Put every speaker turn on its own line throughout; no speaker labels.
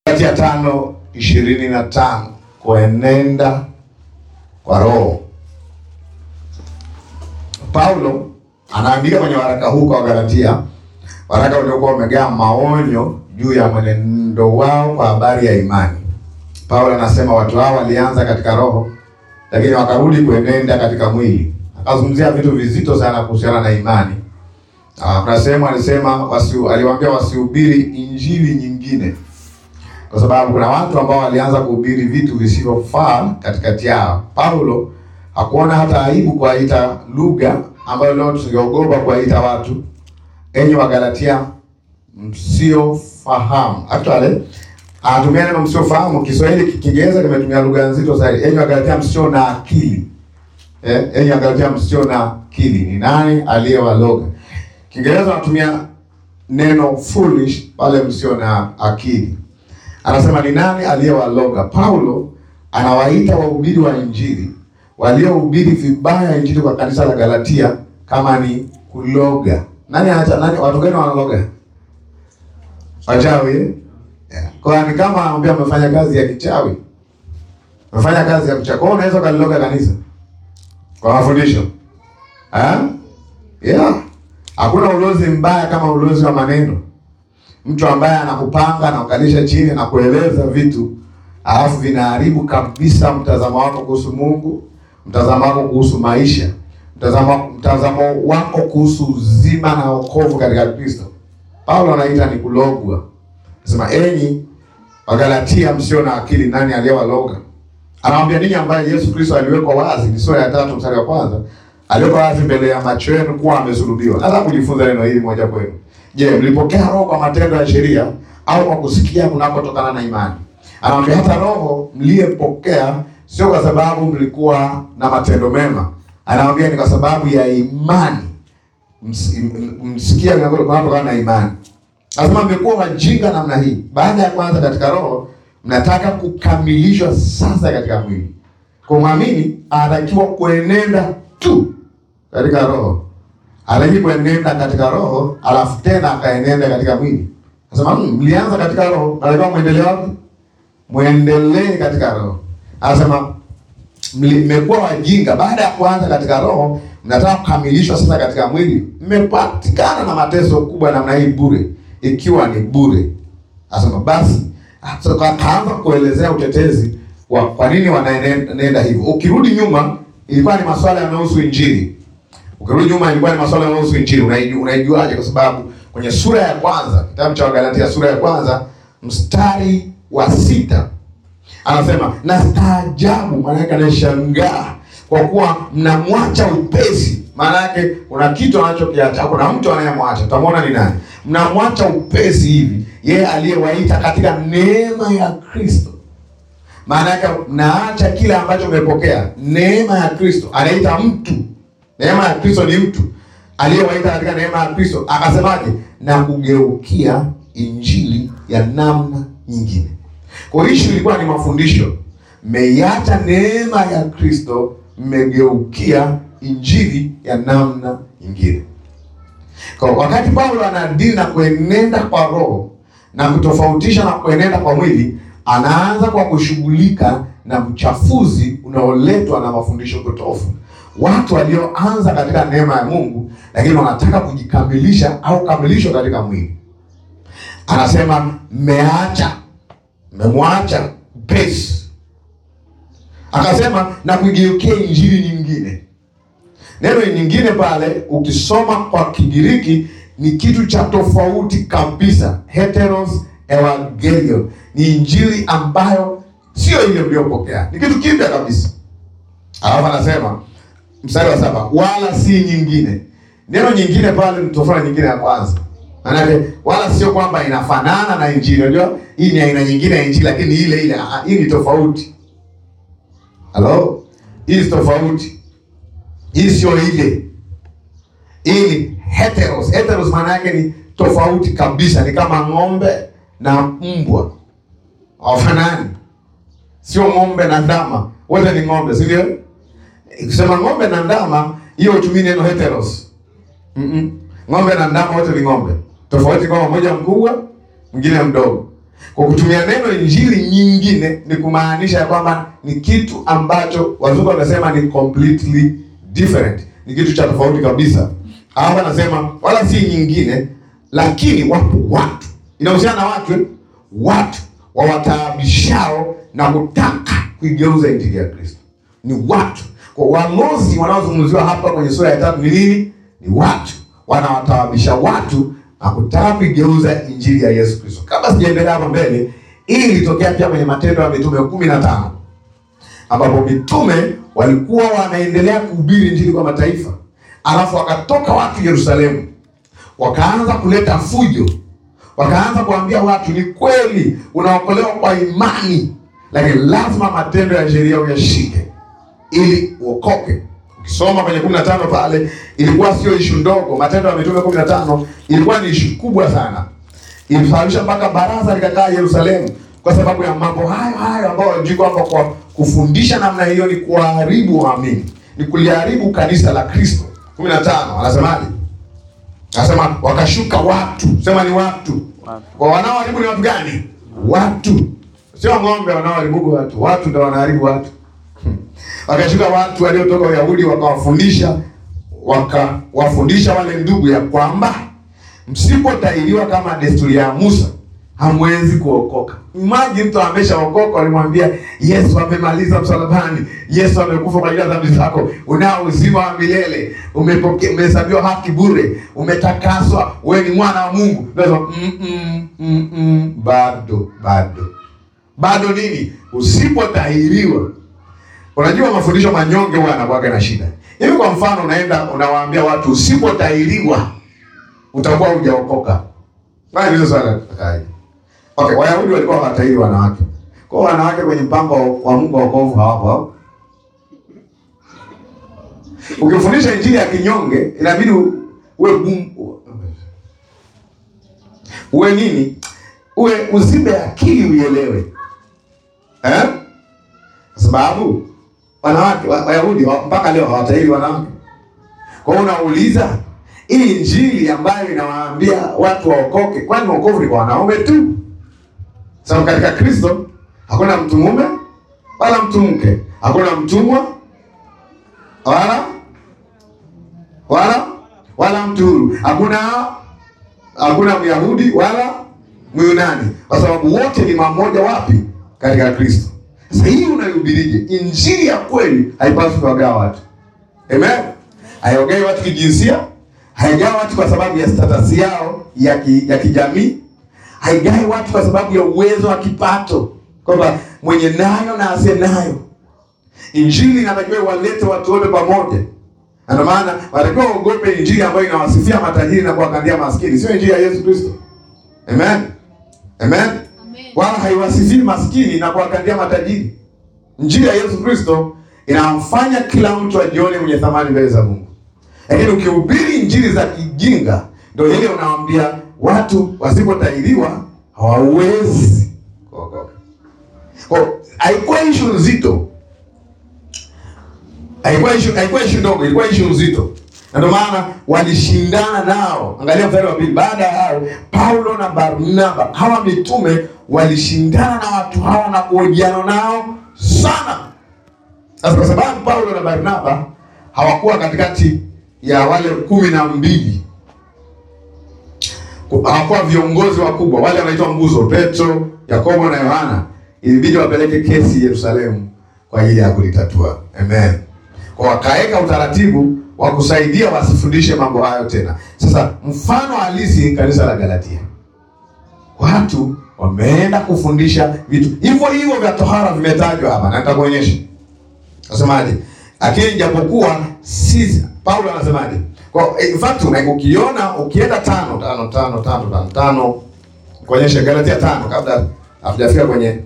Galatia tano ishirini na tano kuenenda kwa Roho. Paulo anaandika kwenye waraka huu kwa Wagalatia, waraka uliokuwa umejaa maonyo juu ya mwenendo wao kwa habari ya imani. Paulo anasema watu hao walianza katika roho, lakini wakarudi kuenenda katika mwili. Akazungumzia vitu vizito sana kuhusiana na imani. Ah, kuna sehemu alisema wasi, aliwaambia wasihubiri injili nyingine kwa sababu kuna watu ambao walianza kuhubiri vitu visivyofaa katikati yao. Paulo hakuona hata aibu kuwaita lugha ambayo leo tungeogopa kuwaita watu, enyi Wagalatia msiofahamu. Actually anatumia neno msiofahamu. Kiswahili Kiingereza kimetumia lugha nzito zaidi, enyi Wagalatia msio na akili. Eh, enyi Wagalatia msio na akili. Ni nani aliyewaloga? Kiingereza wanatumia neno foolish pale msio na akili. Anasema ni nani aliyewaloga? Paulo anawaita wahubiri wa injili waliohubiri vibaya injili kwa kanisa la Galatia kama ni kuloga. Nani anacha, nani watu gani wanaloga? Wachawi. eh? Yeah. Kwa ni kama anamwambia amefanya kazi ya kichawi. Amefanya kazi ya kuchawi. Kwa hiyo unaweza kaliloga kanisa kwa mafundisho. Eh? Yeah. Hakuna ulozi mbaya kama ulozi wa maneno mtu ambaye anakupanga na kukalisha chini na kueleza vitu alafu vinaharibu kabisa mtazamo wako kuhusu Mungu, mtazamo wako kuhusu maisha, mtazamo mtazamo wako kuhusu uzima na wokovu katika Kristo. Paulo anaita ni kulogwa. Anasema enyi Wagalatia msio na akili, nani aliyewaloga? Anawambia ninyi ambaye Yesu Kristo aliwekwa wazi, ni sura ya tatu mstari wa kwanza, aliwekwa wazi mbele ya macho yenu kuwa amesulubiwa. Nataka kujifunza neno hili moja kwenu. Je, mlipokea roho kwa matendo ya sheria au kwa kusikia kunakotokana na imani? Anamwambia hata roho mliyepokea sio kwa sababu mlikuwa na matendo mema. Anamwambia ni kwa sababu ya imani. Ms- m- Msikia kunakotokana na imani. Anasema mmekuwa wajinga namna hii. Baada ya kwanza katika roho, mnataka kukamilishwa sasa katika mwili. Kwa mwamini anatakiwa kuenenda tu katika roho aliji kuenenda katika roho alafu tena akaenenda katika mwili. Anasema "Mm, mlianza katika roho, nalikuwa mwendelee wapi? Mwendelee katika roho. Anasema mli- mmekuwa wajinga, baada ya kuanza katika roho mnataka kukamilishwa sasa katika mwili. Mmepatikana na mateso kubwa namna hii bure, ikiwa ni bure. Anasema basi, so, ka- kaanza kuelezea utetezi wa kwa nini wanaenenda hivyo. Ukirudi nyuma, ilikuwa ni masuala yanayohusu injili Ukirudi nyuma ilikuwa ni masuala yanayohusu injili. Unaiju- Unaijuaje? Kwa sababu kwenye sura ya kwanza, kitabu cha Wagalatia sura ya kwanza mstari wa sita anasema na staajabu, maana yake anashangaa kwa kuwa mnamwacha upesi. Maana yake kuna kitu anachokiacha, kuna mtu anayemwacha. Utamwona ni nani? Mnamwacha upesi hivi yeye aliyewaita katika neema ya Kristo. Maana yake mnaacha kile ambacho mmepokea, neema ya Kristo. Anaita mtu Neema ya Kristo ni mtu aliyewaita katika neema ya Kristo, akasemaje? Na kugeukia injili ya namna nyingine. Kwa hiyo issue ilikuwa ni mafundisho. Mmeiacha neema ya Kristo, mmegeukia injili ya namna nyingine. Kwa wakati Paulo anadili na kuenenda kwa roho na kutofautisha na kuenenda kwa mwili, anaanza kwa kushughulika na uchafuzi unaoletwa na mafundisho potofu watu walioanza katika neema ya Mungu lakini wanataka kujikamilisha au kamilishwa katika mwili. Anasema mmeacha, mmemwacha upesi. Akasema na kuigeukia injili nyingine. Neno nyingine pale ukisoma kwa Kigiriki ni kitu cha tofauti kabisa, heteros evangelion, ni injili ambayo sio ile mliyopokea, ni kitu kipya kabisa. Alafu anasema mstari wa saba wala si nyingine. Neno nyingine pale ni tofauti nyingine ya kwanza, maanake wala sio kwamba inafanana na injili. Unajua hii ni aina nyingine ya injili, lakini ile ile ah, hii ni tofauti. Halo, hii ni tofauti, hii sio ile. Hii ni heteros. Heteros maana yake ni tofauti kabisa, ni kama ng'ombe na mbwa hawafanani, sio ng'ombe na ndama, wote ni ng'ombe, si ndio? Ukisema ng'ombe na ndama, hiyo utumii neno heteros. Mm -mm. Ng'ombe na ndama wote ni ng'ombe, tofauti kwamba mmoja mkubwa mwingine mdogo. Kwa kutumia neno injili nyingine ni kumaanisha ya kwamba ni kitu ambacho wazungu wanasema ni completely different, ni kitu cha tofauti kabisa. Hapa anasema wala si nyingine, lakini wapo watu, inahusiana na watu, eh? watu wawataabishao na kutaka kuigeuza injili ya Kristo ni watu. Kwa walozi wanaozungumziwa hapa kwenye sura ya tatu ni nini? Ni watu wanawataabisha watu na kutaka kuigeuza injili ya Yesu Kristo. Kabla sijaendelea hapa mbele, hii ilitokea pia kwenye Matendo ya Mitume kumi na tano ambapo mitume walikuwa wanaendelea kuhubiri injili kwa mataifa, alafu wakatoka watu Yerusalemu, wakaanza kuleta fujo, wakaanza kuambia watu, ni kweli unaokolewa kwa imani, lakini lazima matendo ya sheria uyashike ili uokoke. Ukisoma kwenye 15 pale, ilikuwa sio ishu ndogo. Matendo ya Mitume 15 ilikuwa ni ishu kubwa sana, ilisababisha mpaka baraza likakaa Yerusalemu kwa sababu ya mambo hayo hayo ambayo wajui kwamba kwa kufundisha namna hiyo ni kuwaharibu waamini, ni kuliharibu kanisa la Kristo. 15 anasemaje? Anasema wakashuka watu, sema ni watu. Kwa wanaoharibu ni watu gani? Watu, sio ng'ombe wanaoharibu watu. Watu ndio wanaharibu watu. Wakashuka watu waliotoka Uyahudi wakawafundisha, wakawafundisha wale ndugu ya kwamba msipotahiriwa kama desturi ya Musa hamwezi kuokoka. Imagine mtu ameshaokoka, walimwambia Yesu amemaliza msalabani, Yesu amekufa kwa ajili ya dhambi zako, unao uzima wa milele, umepokea, umehesabiwa haki bure, umetakaswa, wewe ni mwana wa Mungu. Ndio mm -mm, mm -mm, bado bado bado nini? Usipotahiriwa Unajua mafundisho manyonge huwa yanakuwa na shida. Hivi kwa mfano unaenda unawaambia watu usipotahiriwa utakuwa hujaokoka. Bali hizo swala kai. Okay, Wayahudi walikuwa hawatahiri wanawake. Kwa hiyo wanawake kwenye mpango wa Mungu wa wokovu hawapo hapo. Ukifundisha injili ya kinyonge inabidi uwe gumu. Uwe nini? Uwe uzibe akili uielewe. Eh? Kwa sababu wanawake Wayahudi mpaka leo hawatahiri wanawake. Kwa hiyo unauliza hii injili ambayo inawaambia watu waokoke, kwani wokovu ni kwa wanaume tu? Sababu katika Kristo hakuna mtu mume wala mtu mke, hakuna mtumwa wala wala wala mtu huru, hakuna hakuna Myahudi wala Myunani, kwa sababu wote ni mamoja. Wapi? Katika Kristo. Sasa hii unaihubirije? Injili ya kweli haipaswi kuwagawa watu. Amen. Haiogei watu kijinsia, haigawi watu kwa sababu ya status yao ya ki, ya kijamii, haigai watu kwa sababu ya uwezo wa kipato, kwamba mwenye nayo na asiye nayo. Injili inatakiwa walete watu wote pamoja. Ndio maana wanatakiwa waogope injili ambayo inawasifia matajiri na kuwakandia maskini, sio injili ya Yesu Kristo. Amen. Amen. Wala haiwasifii maskini na kuwakandia matajiri. Injili ya Yesu Kristo inamfanya kila mtu ajione mwenye thamani mbele za Mungu. Lakini ukihubiri injili za kijinga, ndio ile unawaambia watu wasipotahiriwa hawawezi kuokoka. Kwa haikuwa issue nzito, haikuwa issue, haikuwa issue ndogo, ilikuwa issue nzito, na ndio maana walishindana nao. Angalia mstari wa pili. Baada ya hayo, Paulo na Barnaba, hawa mitume walishindana na watu hawa na kuhojiana nao sana. Sasa kwa sababu Paulo na Barnaba hawakuwa katikati ya wale kumi na mbili, hawakuwa viongozi wakubwa, wale wanaitwa nguzo, Petro, Yakobo na Yohana, ilibidi wapeleke kesi Yerusalemu kwa ajili ya kulitatua. Amen. Kwa wakaweka utaratibu wa kusaidia wasifundishe mambo hayo tena. Sasa mfano halisi, kanisa la Galatia, watu wameenda kufundisha vitu hivyo hivyo vya tohara vimetajwa hapa, na nitakuonyesha. Nasemaje? Lakini japokuwa sisi, Paulo anasemaje? Kwa in fact ukiona ukienda tano tano tano tano tano tano kuonyesha Galatia tano kabla hatujafika kwenye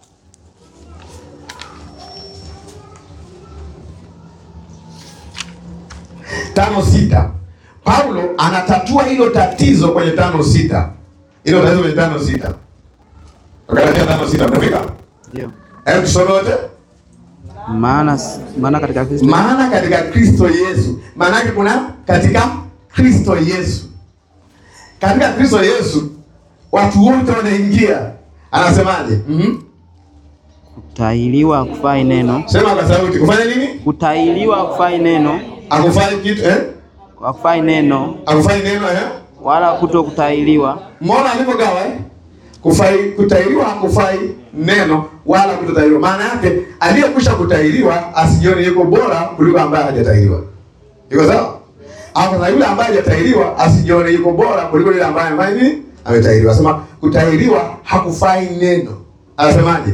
tano sita Paulo anatatua hilo tatizo kwenye tano sita hilo tatizo kwenye tano sita Galatia tano sita mtafika?
Ndio.
Hebu tusome wote.
Maana maana katika Kristo
Maana katika Kristo Yesu, maana yake kuna katika Kristo Yesu, katika Kristo Yesu watu wote wanaingia. Anasemaje? Mhm.
Kutahiriwa hakufai neno.
Sema kwa sauti. Kufanya nini?
Kutahiriwa hakufai neno.
Akufai kitu eh?
Hakufai neno
Akufai neno eh?
wala kuto kutahiriwa.
Mbona alivyogawa eh? Kufai kutahiriwa hakufai neno wala kutotahiriwa. Maana yake aliyekwisha kutahiriwa asijione yuko bora kuliko ambaye hajatahiriwa. Iko sawa? Au na yule ambaye hajatahiriwa asijione yuko bora kuliko yule ambaye ambaye nini? Ametahiriwa. Sema kutahiriwa hakufai neno. Anasemaje?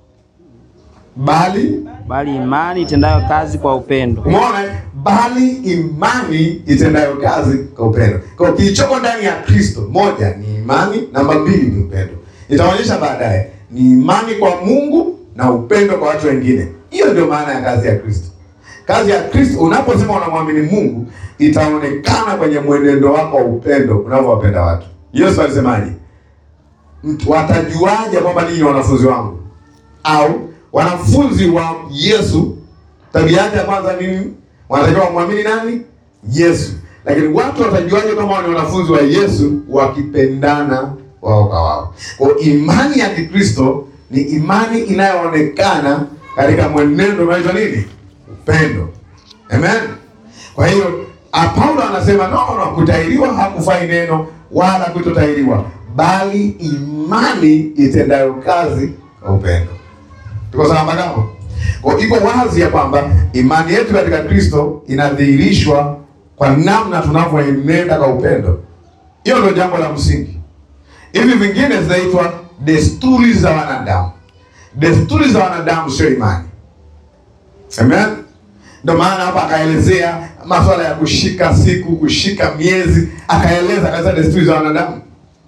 Bali
Bali imani itendayo kazi kwa upendo.
Umeona, eh? bali imani itendayo kazi kwa upendo. Kwa hiyo kilichoko ndani ya Kristo, moja ni imani, namba mbili ni upendo. Itaonyesha baadaye ni imani kwa Mungu na upendo kwa watu wengine. Hiyo ndio maana ya kazi ya Kristo. Kazi ya Kristo, unaposema unamwamini Mungu, itaonekana kwenye mwenendo wako wa upendo unavyowapenda watu. Yesu alisemaje? Mtu watajuaje kwamba ninyi ni wanafunzi wangu? Au wanafunzi wa Yesu tabia yake ya kwanza nini? Wanatakiwa wamwamini nani? Yesu. Lakini watu watajuaje kama wao ni wanafunzi wa Yesu? Wakipendana wao kwa wao. Kwa hiyo imani ya Kikristo ni imani inayoonekana katika mwenendo unaoitwa nini? Upendo. Amen. Kwa hiyo a- Paulo anasema no, no, kutahiriwa hakufai neno wala kutotahiriwa, bali imani itendayo kazi kwa upendo. Tuko sawa mpaka hapo? Kwa iko wazi ya kwamba imani yetu katika Kristo inadhihirishwa kwa namna tunavyoenenda kwa upendo. Hiyo ndio jambo la msingi. Hivi vingine zinaitwa desturi za wanadamu. Desturi za wanadamu sio imani. Amen. Ndio maana hapa akaelezea masuala ya kushika siku, kushika miezi, akaeleza katika desturi za wanadamu,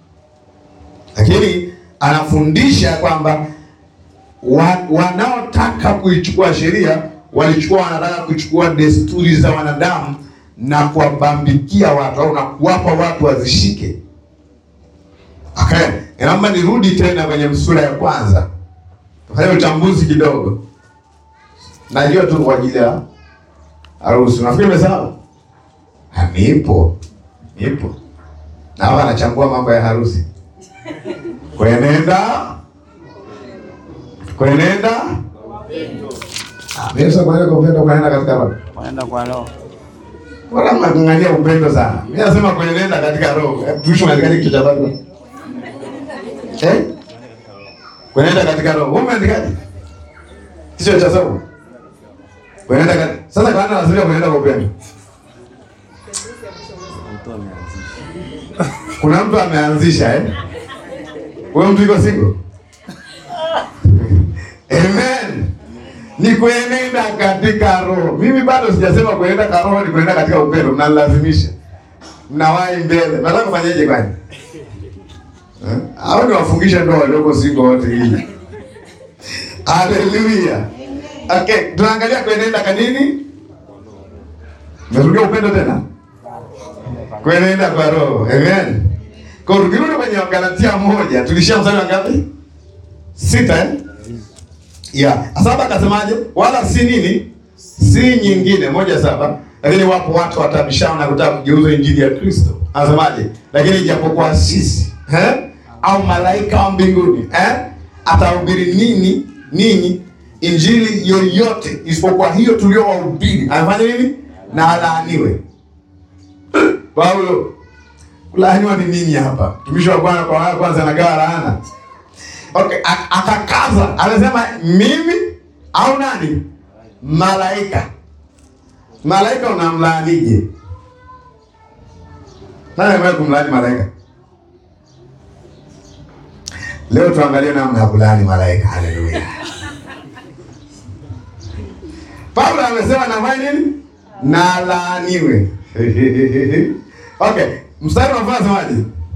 lakini anafundisha kwamba wa, wanaotaka kuichukua sheria walichukua, wanataka kuchukua desturi za wanadamu na kuwabambikia watu au na kuwapa watu wazishike. Okay, naomba nirudi tena kwenye sura ya kwanza tufanye uchambuzi kidogo. Najua tu kwa ajili ya harusi. Unafikiri umesahau? Ha, Nipo, nipo na hapa anachambua mambo ya harusi, kwenenda kwenenda Ah, mimi sasa kwenenda kwa upendo, kwenenda katika roho.
Wanaenda kwa roho.
Bora mnang'ang'ania upendo sana. Mimi nasema kwenenda katika roho. Hebu Tuishi katika kitu cha Biblia. Eh? Kwenenda katika roho. Wewe umeandikaje? Kichwa cha somo. Kwenenda katika. Sasa kwa nini anasema kwenenda kwa upendo? Kuna mtu ameanzisha eh? Wewe mtu yuko single? Amen. Ni kuenenda katika roho. Mimi bado sijasema kuenenda katika roho, ni kuenenda katika upendo. Mnalazimisha, mnawahi mbele. Nataka kufanyaje kwani? Eh? Au ni wafungishe ndoa walioko single wote hili? Haleluya. Okay, tunaangalia kuenenda kanini? Merudia upendo tena? Kuenenda kwa roho. Amen. Kwa hiyo tukirudi kwenye Wagalatia moja, tulishia mstari wa ngapi? Sita eh? Yeah. Saba akasemaje? Wala si nini? Si nyingine moja saba. Lakini wapo watu watabishana na kutaka kugeuza injili ya Kristo. Anasemaje? Lakini ijapokuwa sisi eh? au malaika wa mbinguni eh? atahubiri nini ninyi injili yoyote isipokuwa hiyo tuliyowahubiri, anafanya nini? Na alaaniwe. Paulo, kulaaniwa ni nini hapa? Mtumishi wa Bwana kwa waya kwanza anagawa laana. Okay, a- akakaza anasema mimi au nani? Malaika. Malaika unamlaanije? Nani amewahi kumlaani malaika? Leo tuangalie namna ya kulaani malaika. Haleluya. Paulo amesema nafanya nini? Na laaniwe. Okay, mstari unafaa semaje?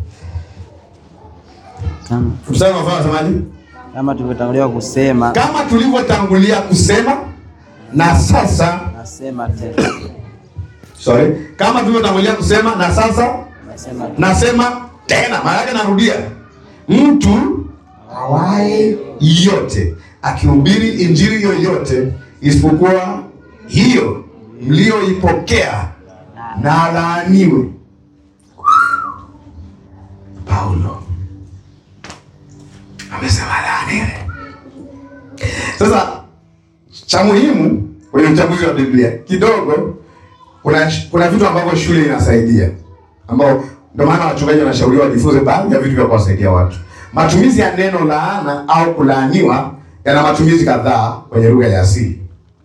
Kama,
Mstari unafaa semaje?
kama tulivyotangulia kusema,
Kama tulivyotangulia kusema na sasa,
nasema tena,
sorry, kama tulivyotangulia kusema na sasa
nasema
nasema tena, maana yake narudia, mtu awaye yote akihubiri injili yoyote isipokuwa hiyo mlioipokea na alaaniwe. Paulo amesema laaniwe. Sasa cha muhimu kwenye uchambuzi wa Biblia kidogo, kuna kuna vitu ambavyo shule inasaidia, ambao ndio maana wachungaji wanashauriwa wajifunze baadhi ya vitu vya kuwasaidia watu. Matumizi ya neno laana au kulaaniwa yana matumizi kadhaa kwenye lugha ya asili.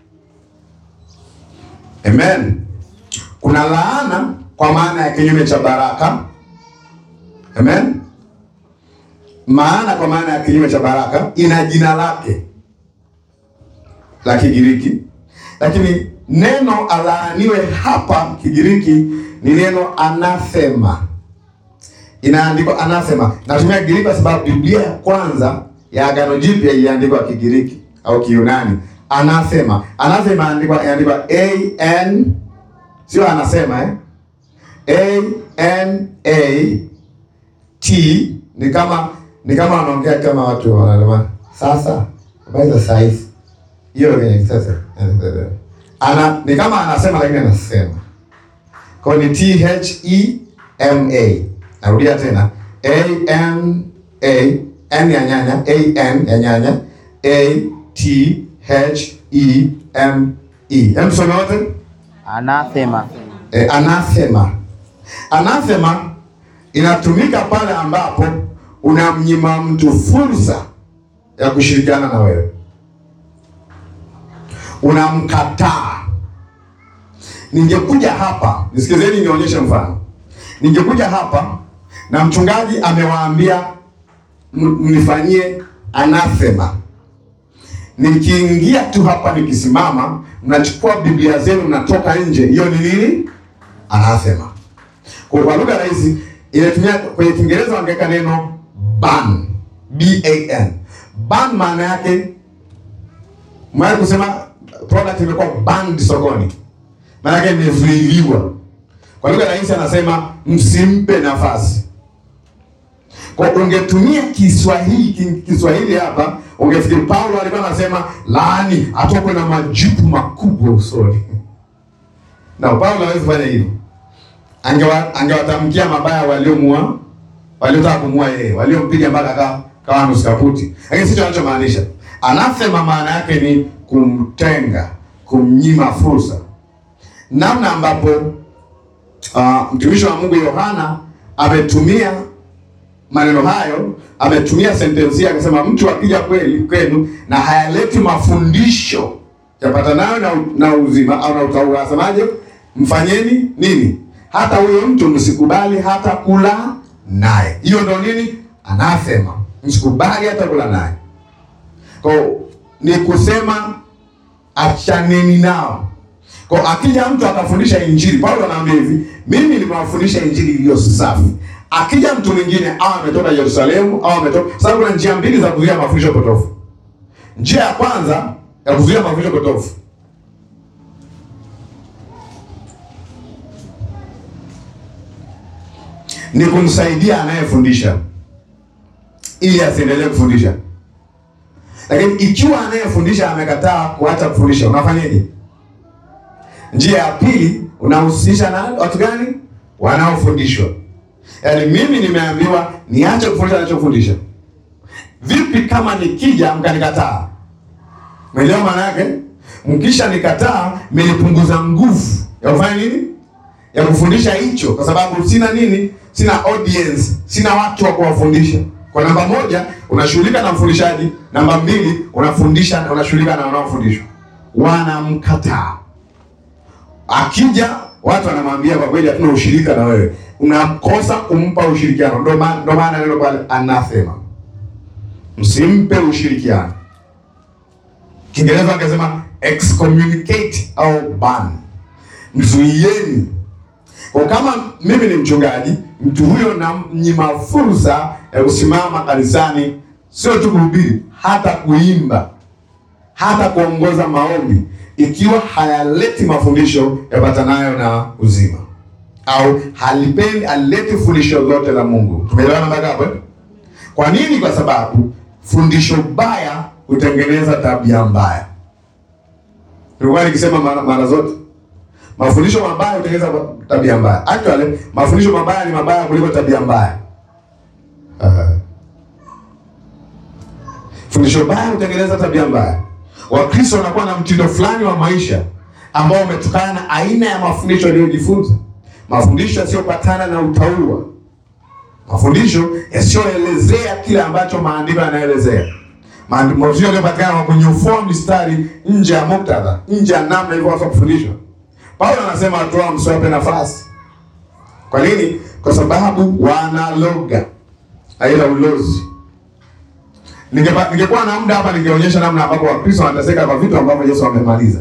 Amen. Kuna laana kwa maana ya kinyume cha baraka. Amen. Maana kwa maana ya kinyume cha baraka ina jina lake la Kigiriki, lakini neno alaaniwe hapa Kigiriki ni neno anathema, inaandikwa anathema. Natumia Kigiriki kwa sababu Biblia ya kwanza ya Agano Jipya iliandikwa Kigiriki au Kiyunani. Anathema, anathema andikwa inaandikwa a n, sio anasema eh? a n a t ni kama ni kama wanaongea kama watu wanalema sasa, habari za saa hizi hiyo kwenye sasa ana ni kama anasema lakini anasema kwa ni T H E M A. Narudia tena A N A N ya nyanya A N ya nyanya A T H E M E. Hem, tusome wote.
Anathema.
E, anathema. Anathema inatumika pale ambapo unamnyima mtu fursa ya kushirikiana na wewe unamkataa. Ningekuja hapa, nisikizeni, nionyeshe mfano. Ningekuja hapa na mchungaji amewaambia m- mnifanyie anathema, nikiingia tu hapa, nikisimama, mnachukua Biblia zenu mnatoka nje, hiyo ni nini? Anathema. Kwa kwa lugha rahisi inatumia kwenye Kiingereza wangeweka neno ban, B A N. Ban maana yake Mwaya kusema product imekuwa banned sokoni, maana yake imezuiliwa. Kwa lugha rahisi anasema msimpe nafasi. Kwa ungetumia Kiswahili ki- Kiswahili hapa ungefikiri Paulo alikuwa anasema laani atokwe na majipu makubwa usoni. Na Paulo hawezi kufanya hivyo. Angewa, angewatamkia mabaya waliomua waliotaka kumua yeye, waliompiga mpaka akawa kawa nusu kaputi. Lakini sicho anachomaanisha. Anathema maana yake ni kumtenga, kumnyima fursa. Namna ambapo uh, mtumishi wa Mungu Yohana ametumia maneno hayo, ametumia sentensi akasema, mtu akija kweli kwenu na hayaleti mafundisho yapatanayo na, na uzima au na utaua, asemaje? Mfanyeni nini? Hata huyo mtu msikubali hata kula naye. Hiyo ndo nini? Anasema msikubali hata kula naye. Kwa ni kusema achaneni nao. Kwa akija mtu akafundisha injili, Paulo anaambia hivi, mimi nimewafundisha injili iliyo safi. Akija mtu mwingine au ametoka Yerusalemu au ametoka, sababu kuna njia mbili za kuzuia mafundisho potofu. Njia ya kwanza ya kuzuia mafundisho potofu ni kumsaidia anayefundisha ili asiendelee kufundisha. Lakini ikiwa anayefundisha amekataa kuacha kufundisha, unafanyaje? Njia ya pili unahusisha na watu gani? Wanaofundishwa. Yaani mimi nimeambiwa niache kufundisha anachofundisha. Vipi kama nikija mkanikataa? Umeelewa maana yake? Mkisha nikataa, mmenipunguza nguvu ya kufanya nini? Ya kufundisha hicho, kwa sababu sina nini? Sina audience, sina watu wa kuwafundisha. Kwa namba moja, unashughulika na mfundishaji. Namba mbili, unafundisha, unashughulika na wanaofundishwa. Wanamkataa. Akija watu wanamwambia kwa kweli, hatuna ushirika na wewe, unakosa kumpa ushirikiano. Ndio maana ndio maana neno pale anasema msimpe ushirikiano. Kiingereza angesema excommunicate au ban, mzuieni. Kwa kama mimi ni mchungaji, mtu huyo namnyima fursa ya kusimama kanisani, sio tu kuhubiri, hata kuimba, hata kuongoza maombi, ikiwa hayaleti mafundisho yapatanayo na uzima, au halipendi halileti fundisho lote la Mungu. Tumeelewana mpaka hapo? eh? Kwa nini? Kwa sababu fundisho baya hutengeneza tabia mbaya. Nilikuwa nikisema mara, mara zote mafundisho mabaya hutengeneza tabia mbaya. Actually, mafundisho mabaya ni mabaya kuliko tabia mbaya. Uh, Fundisho baya hutengeneza tabia mbaya. Wakristo wanakuwa na mtindo fulani wa maisha ambao umetokana na aina ya mafundisho yaliyojifunza, mafundisho yasiyopatana na utauwa, mafundisho yasiyoelezea kile ambacho maandiko yanaelezea, Maandi- mafundisho yaliyopatikana kwa kunyofua mistari nje ya muktadha, nje ya namna ilivyopaswa kufundishwa. Paulo anasema watu hao msiwape nafasi. Kwa nini? Kwa sababu wanaloga aila ulozi. Ningepa- Ningekuwa na muda hapa, ningeonyesha namna ambapo Wakristo wanateseka kwa vitu ambavyo Yesu amemaliza,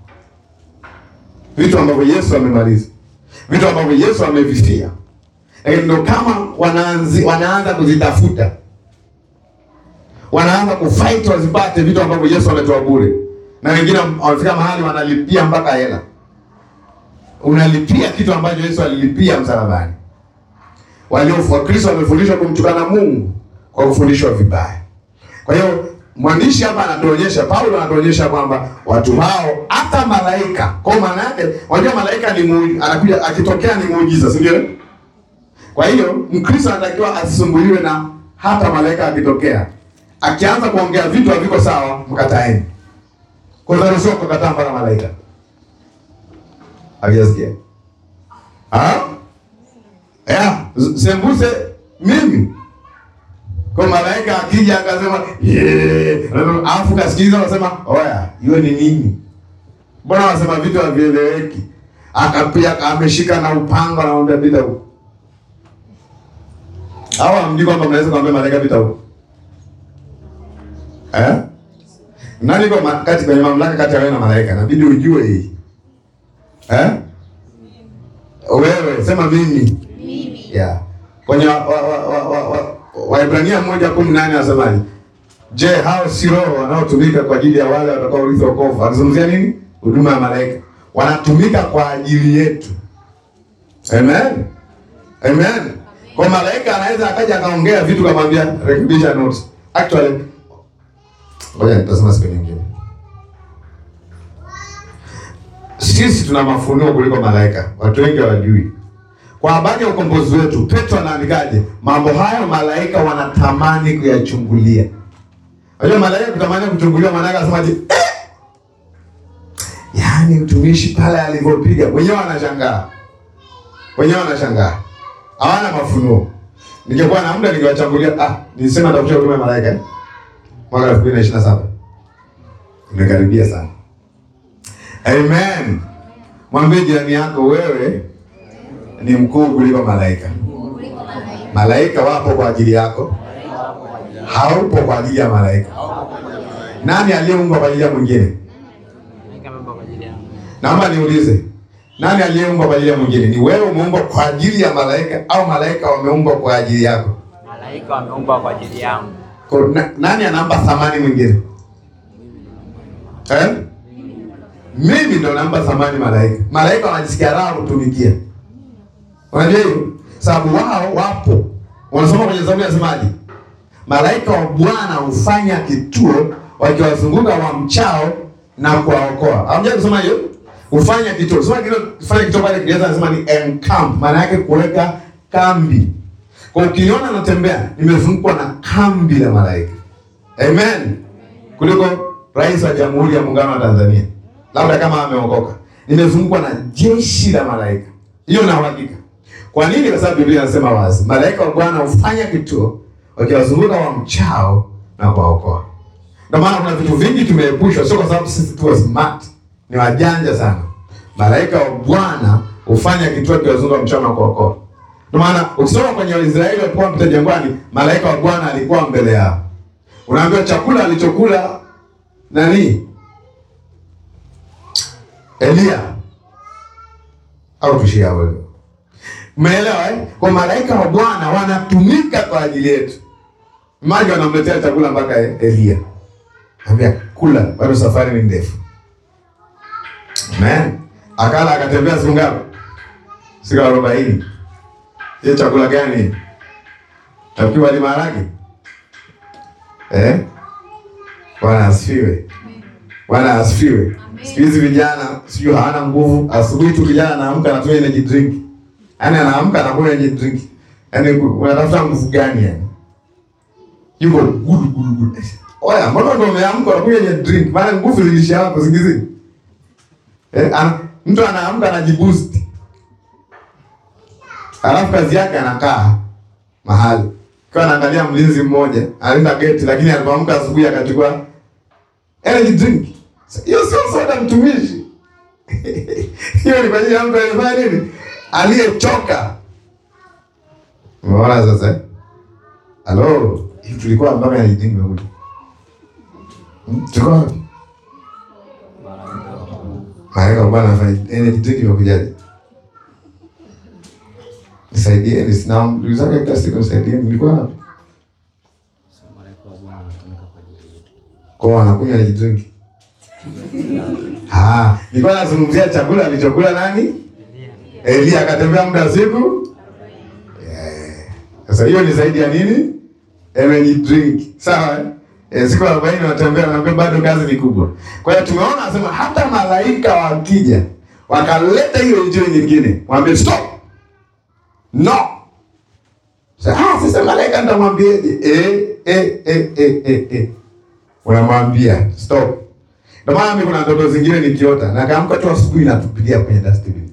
vitu ambavyo Yesu amemaliza, vitu ambavyo Yesu amevifia, lakini ndo kama wanaanzi, wanaanza kuzitafuta, wanaanza kufight wazipate vitu ambavyo Yesu ametoa bure, na wengine wamefika mahali wanalipia mpaka hela. Unalipia kitu ambacho Yesu alilipia msalabani. Walio Wakristo wamefundishwa kumtukana Mungu kwa kufundishwa vibaya. Kwa hiyo mwandishi hapa anatuonyesha, Paulo anatuonyesha kwamba watu hao hata malaika, kwa maana yake, unajua malaika ni muu, anakuja akitokea ni muujiza, si ndio? Kwa hiyo Mkristo anatakiwa asisumbuliwe na hata malaika akitokea, akianza kuongea vitu haviko sawa, mkataeni. Kwa hiyo sio kukataa mpaka malaika. Havijasikia? Ah? Yeah, sembuse mimi kwa malaika akija akasema yeah, alafu kasikiliza anasema oya, hiyo ni nini? Mbona wanasema vitu havieleweki? Akapia ameshika na upanga na mwambia pita huko. Hawa hamjui kwamba mnaweza kumwambia malaika pita huko. Eh? Nani kwa ma- kati kwenye mamlaka kati ya wewe na malaika? Inabidi ujue hii. Eh? Wewe sema mimi. Mimi. Yeah. Kwenye wa, wa, wa, wa, wa, wa, Waebrania moja kumi nane anasemaje? Je, hao si roho wanaotumika kwa ajili ya wale watakao urithi wokovu? Anazungumzia nini? Huduma ya malaika. Wanatumika kwa ajili yetu. Amen. Amen. Kwa malaika anaweza akaja akaongea vitu kamwambia rekebisha notes. Actually, ngoja nitasema siku nyingine. Sisi tuna mafunuo kuliko malaika. Watu wengi hawajui. Kwa habari ya ukombozi wetu, Petro anaandikaje? Mambo hayo malaika wanatamani kuyachungulia. Unajua malaika kutamani kuchungulia, maana yake anasemaje? Eh! Yaani mtumishi pale alivyopiga, wenyewe wanashangaa, wenyewe wanashangaa, hawana mafunuo. Ningekuwa na muda ningewachambulia. Ah, nilisema nitakuja huduma ya malaika eh? mwaka elfu mbili na ishirini na saba imekaribia sana. Amen. Mwambie jirani yako, wewe ni mkuu kuliko malaika. Malaika wapo kwa ajili yako, haupo kwa ajili ya malaika. Nani aliyeumbwa kwa ajili ya mwingine?
Malaika ameumbwa kwa ajili yangu.
Naomba niulize, nani aliyeumbwa kwa ajili ya mwingine? Ni wewe umeumbwa kwa ajili ya malaika au malaika wameumbwa kwa ajili yako?
Malaika wameumbwa kwa ajili yangu.
Kwa, na, nani anampa thamani mwingine eh? Mimi ndo nampa thamani malaika. Malaika wanajisikia raha kutumikia, unajua hiyo, sababu wao wapo. Wanasoma kwenye Zaburi nasemaje? Malaika wa Bwana hufanya kituo wakiwazunguka wamchao na kuwaokoa. Hamjai kusoma hiyo? Hufanya kituo. Soma kile kufanya kituo pale Kiingereza anasema ni encamp, maana yake kuweka kambi. Kwa ukiniona natembea nimezungukwa na kambi la malaika. Amen. Kuliko rais wa Jamhuri ya Muungano wa Tanzania. Labda kama ameokoka. Nimezungukwa na jeshi la malaika. Hiyo na uhakika. Kwa nini? Kwa sababu Biblia inasema wazi, malaika wa Bwana hufanya kituo wakiwazunguka wamchao na kuwaokoa. Ndio maana kuna vitu vingi tumeepushwa, sio kwa sababu sisi tu smart, ni wajanja sana. Malaika wa Bwana hufanya kituo wakiwazunguka wamchao na kuwaokoa. Ndio maana ukisoma kwenye Waisraeli walipokuwa mpita jangwani, malaika wa Bwana alikuwa mbele yao. Unaambiwa chakula alichokula nani? Elia au tushia hapo hivyo. Umeelewa eh? Kwa malaika wa Bwana wanatumika kwa ajili yetu. Maji wanamletea chakula mpaka Elia. Ambia kula, bado safari ni ndefu. Amen. Akala akatembea siku ngapi? Siku arobaini. Hiyo chakula gani? Takiwa wali maharage? Eh? Bwana asifiwe. Bwana asifiwe. Siku hizi vijana sijui hawana nguvu. Asubuhi tu kijana anaamka anatumia energy drink. Yaani anaamka anakunywa energy drink. Yaani unatafuta nguvu gani yani? Yuko gudu gudu gudu. Oya, mbona ndo umeamka unakunywa yenye drink? Maana nguvu zilisha hapo singizini. Eh, ana, mtu anaamka anajiboost. Alafu kazi yake anakaa mahali. Kwa anaangalia mlinzi mmoja, alinda geti lakini alipoamka asubuhi akachukua energy drink. Hiyo sio soda mtumishi. Hiyo ni kwa ajili ya mtu aliyefanya nini? Aliyechoka. Umeona sasa? eh? Halo, hivi tulikuwa mpaka energy drink imekuja. Hmm? Tulikuwa wapi? Malaika bwana anafanya energy drink imekujaje? Nisaidie, nisina ndugu zake kila siku nisaidie, nilikuwa wapi? Kwa wanakunywa energy drink. Ah, nilikuwa nazungumzia chakula alichokula nani? Elia akatembea muda wa siku. Eh, Sasa hiyo ni zaidi ya nini? Energy drink. Sawa? eh? Eh, siku 40 wanatembea na bado kazi ni kubwa. Kwa hiyo tumeona anasema hata malaika wakija wakaleta hiyo injili nyingine, mwambie stop. No. Sasa ah, sasa malaika nitamwambieje? Eh, eh, eh, eh, eh, eh. Unamwambia stop. Ndio maana mimi kuna ndoto zingine nikiota na kaamka tu asubuhi natupilia kwenye dustbin.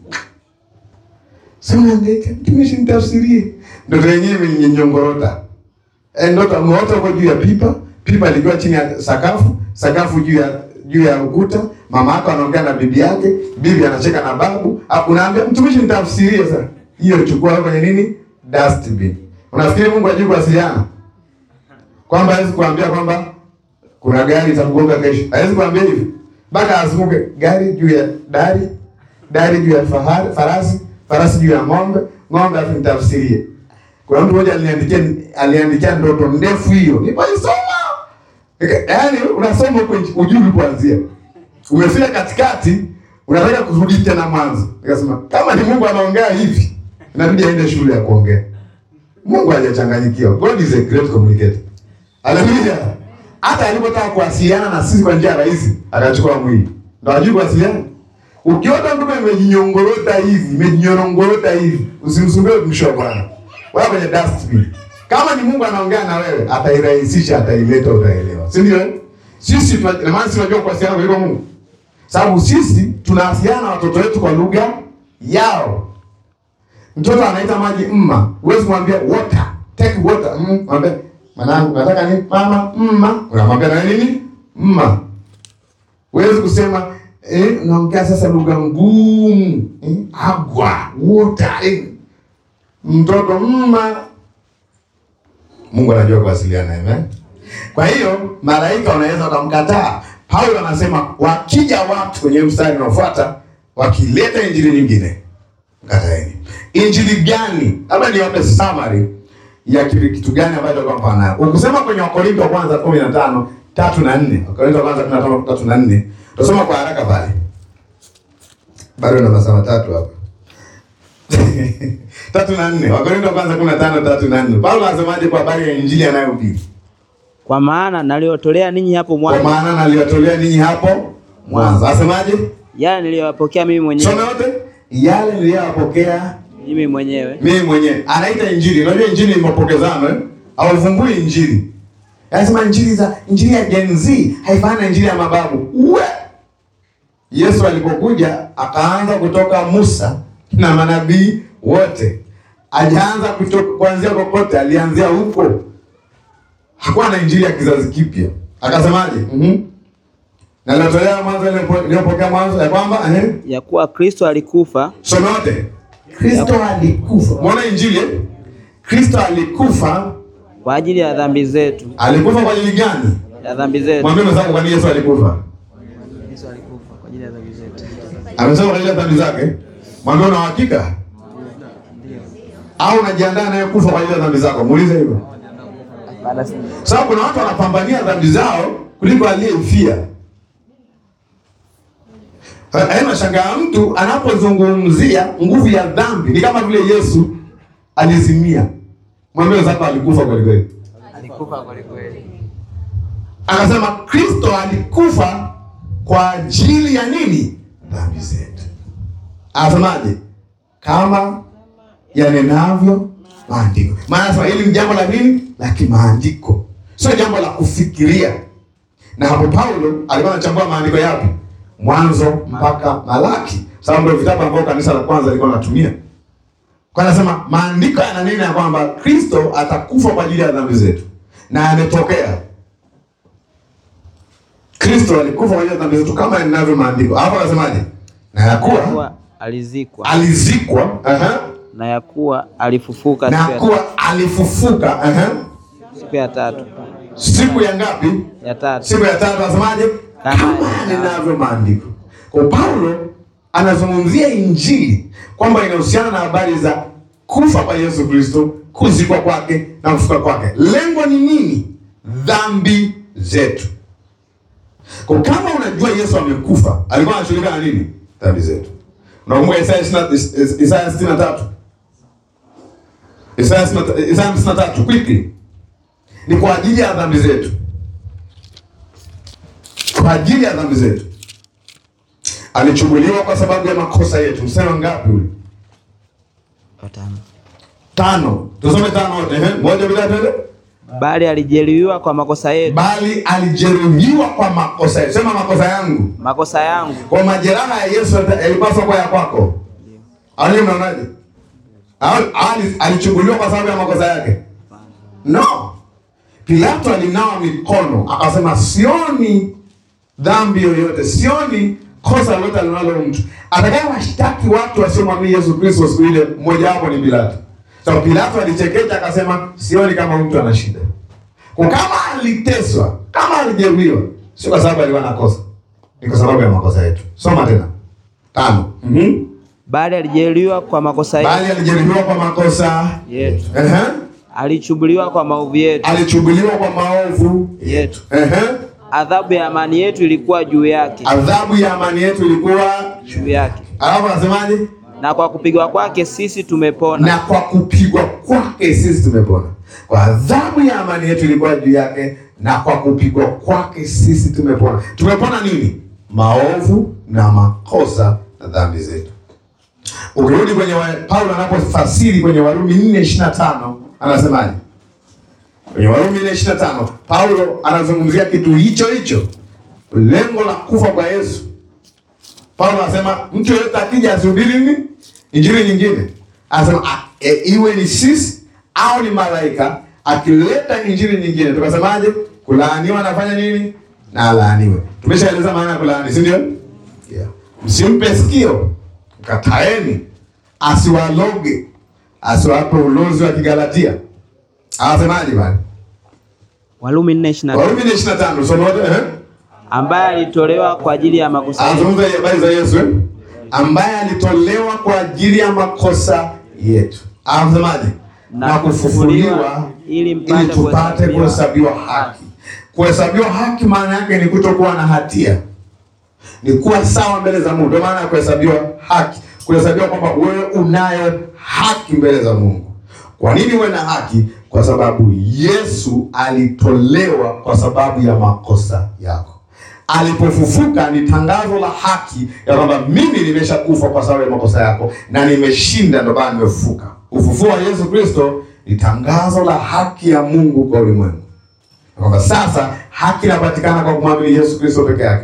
Sasa naangaika, mtumishi nitafsirie. Ndoto yenyewe imenyongorota. Eh, ndoto umeota uko juu ya pipa, pipa likiwa chini ya sakafu, sakafu juu ya juu ya ukuta, mama yako anaongea na bibi yake, bibi anacheka na babu, afu unaambia mtumishi nitafsirie sasa. Hiyo chukua kwenye nini? Dustbin. Unafikiri Mungu hajui kuwasiliana? Kwamba hawezi kuambia kwamba kuna gari itakugonga kesho. Hawezi kuambia hivi. Mpaka azunguke gari juu ya dari, dari juu ya fahari, farasi, farasi juu ya ng'ombe, ng'ombe afu nitafsirie. Kuna mtu mmoja aliniandikia aliandikia ndoto ndefu hiyo. Nipaisoma. Yaani unasoma huko ujui kuanzia. Umefika katikati unataka kurudi tena mwanzo. Nikasema kama ni Mungu anaongea hivi, inabidi aende shule ya kuongea. Mungu hajachanganyikiwa. God is a great communicator. Haleluya. Hata alipotaka kuwasiliana na sisi kwa njia rahisi, akachukua mwili. Ndio ajui kuwasiliana. Ukiona mtu imejinyongorota hivi, imejinyorongorota hivi, usimsumbue mtumishi wa Bwana. Wewe kwenye dustbin. Kama ni Mungu anaongea na wewe, atairahisisha, ataileta, utaelewa. Si ndio? Sisi tuna maana sisi tunajua kuwasiliana kuliko Mungu. Sababu sisi tunawasiliana na watoto wetu kwa lugha yao. Mtoto anaita maji mma, huwezi kumwambia water, take water. Mm, mwambie mwanangu nataka nini? Mama, mma. Unamwambia na nini? Mma. Huwezi kusema eh, unaongea sasa lugha ngumu. Eh, agwa, water. Eh. Mtoto mma. Mungu anajua kuwasiliana, amen. Kwa hiyo malaika wanaweza wakamkataa. Paulo anasema wakija watu kwenye mstari unaofuata wakileta injili nyingine, mkataeni. Injili gani? Labda niwape summary ya kitu kitu gani ambacho kwa mfano nayo. Ukisema kwenye Wakorintho wa kwanza 15 tatu na nne, Wakorintho wa kwanza 15 tatu na nne, tutasoma kwa haraka pale. Bado na masaa matatu hapa. tatu na nne, Wakorintho wa kwanza 15 tatu na nne. Paulo anasemaje kwa habari ya injili anayohubiri?
Kwa maana naliotolea ninyi hapo
Kwa
mwanzo
maana naliwatolea ninyi hapo mwanzo. Asemaje?
yale niliyowapokea mimi mwenyewe
Soma yote. Yale niliyowapokea
mimi mwenyewe
mimi mwenyewe. Anaita injili. Unajua injili ni mapokezano eh? Hauvumbui injili. Anasema injili za injili ya Gen Z haifanani na injili ya mababu. Uwe. Yesu alipokuja akaanza kutoka Musa na manabii wote. Hajaanza kutoka kuanzia kokote, alianzia huko. Hakuwa na injili ya kizazi kipya. Akasemaje? Mhm. Na nilitolea mwanzo ile niliyopokea mwanzo ya kwamba eh
ya kuwa Kristo alikufa
Soma yote. Kristo alikufa. Muona injili eh? Kristo alikufa.
kwa ajili ya dhambi zetu,
Alikufa kwa ajili gani?
ya dhambi zetu.
Mwambie mwenzako kwa nini Yesu alikufa.
Yesu alikufa kwa ajili ya dhambi zetu.
Amesema kwa ajili ya dhambi zake. Mwambie una uhakika? Au unajiandaa naye kufa kwa ajili ya dhambi zako? Muulize hivyo.
Baada si
Sababu kuna watu wanapambania dhambi zao kuliko aliyemfia. Haina shangaa mtu anapozungumzia nguvu ya dhambi ni kama vile Yesu alizimia. Mwambie wenzako alikufa kweli kweli.
alikufa kweli kweli.
Akasema Kristo alikufa kwa ajili ya nini? Dhambi zetu. Anasemaje? Kama yanenavyo maandiko. Maana anasema hili ni jambo la nini? La kimaandiko, sio jambo la kufikiria. Na hapo Paulo alikuwa anachambua maandiko yapi? Mwanzo mpaka Malaki, sababu ndio vitabu ambavyo kanisa la kwanza lilikuwa linatumia. Kwa anasema maandiko yananena ya kwamba Kristo atakufa kwa ajili ya dhambi zetu, na yametokea. Kristo alikufa kwa ajili ya dhambi zetu kama inavyo maandiko. Hapo anasemaje? Na
na
yakuwa
ya kuwa alizikwa
alizikwa, aha,
na ya kuwa alifufuka
na
siku ya,
kuwa alifufuka, aha,
siku ya tatu
siku ya ngapi?
ya tatu
Siku ya tatu anasemaje?
Kama
Kama ninavyo maandiko. Kwa Paulo anazungumzia injili kwamba inahusiana na habari za kufa kwa Yesu Kristo, kuzikwa kwake na kufuka kwake. Lengo ni nini? Dhambi zetu. Kwa kama unajua Yesu amekufa, alikuwa anashughulika na nini? Dhambi zetu. Unakumbuka Isaya 60 Isaya 63? Isaya 63 Isaya 53 quickly. Ni kwa ajili ya dhambi zetu kwa ajili ya dhambi zetu alichubuliwa kwa sababu ya makosa yetu. Msema ngapi ule?
watano
Tano. Tusome tano wote. Ehe, moja bila twende.
bali alijeruhiwa kwa makosa yetu
Bali alijeruhiwa kwa makosa yetu. Sema makosa yangu.
makosa yangu
Kwa majeraha ya Yesu yalipaswa kwa ya kwako. Au mnaonaje? Au ali- alichubuliwa kwa sababu ya makosa yake? No. Pilato alinawa mikono akasema, sioni dhambi yoyote, sioni kosa lolote linalo mtu atakaye washtaki watu wasiomwamini Yesu Kristo siku ile. Mmoja wapo ni Pilato. So Pilato alichekecha akasema, sioni kama mtu ana shida. Kwa kama aliteswa, kama alijeruhiwa, sio kwa sababu alikuwa na kosa, ni kwa sababu ya makosa yetu. Soma tena tano. Mhm.
bali alijeruhiwa kwa makosa yetu
Bali alijeruhiwa kwa makosa
yetu
Ehe.
alichubuliwa kwa maovu yetu
alichubuliwa kwa maovu
yetu
Ehe.
adhabu ya amani yetu ilikuwa juu yake
adhabu ya amani yetu ilikuwa
juu yake
alafu anasemaje?
na kwa kupigwa kwake sisi tumepona
Na kwa kupigwa kwake sisi tumepona. Kwa adhabu ya amani yetu ilikuwa juu yake, na kwa kupigwa kwake sisi tumepona. Tumepona nini? Maovu na makosa na dhambi zetu. Ukirudi kwenye wa, Paulo anapofasiri kwenye Warumi 4:25 anasemaje? Kwenye Warumi 4:25 Paulo anazungumzia kitu hicho hicho, lengo la kufa kwa Yesu. Paulo anasema mtu yeyote akija asihubiri nini? Injili nyingine. Anasema a- e, iwe ni sisi au ni malaika akileta injili nyingine, tukasemaje? Kulaaniwa anafanya nini? Na alaaniwe. Tumeshaeleza maana ya kulaani, si ndio? Yeah. Msimpe sikio, kataeni, asiwaloge, asiwape ulozi wa Kigalatia. Anasemaje bali?
Warumi 4:25
Warumi 25 somo wote eh?
ambaye alitolewa kwa ajili ya makosa yetu
Anazungumza habari za Yesu eh? ambaye alitolewa kwa ajili ya makosa yetu. Anasemaje? Na,
Na
kufufuliwa
kufufuliwa
ili
ili mpate
tupate
kuhesabiwa
kuhesabiwa haki. Kuhesabiwa haki maana yake ni kutokuwa na hatia, ni kuwa sawa mbele za Mungu. Ndio maana ya kuhesabiwa haki, kuhesabiwa kwamba wewe unayo haki mbele za Mungu. Kwa nini uwe na haki? Kwa sababu Yesu alitolewa kwa sababu ya makosa yako. Alipofufuka ni tangazo la haki ya kwamba mimi nimeshakufa kwa sababu ya makosa yako na nimeshinda, ndio maana nimefufuka. Ufufuo wa Yesu Kristo ni tangazo la haki ya Mungu kwa ulimwengu, Na kwamba sasa haki inapatikana kwa kumwamini Yesu Kristo peke yake.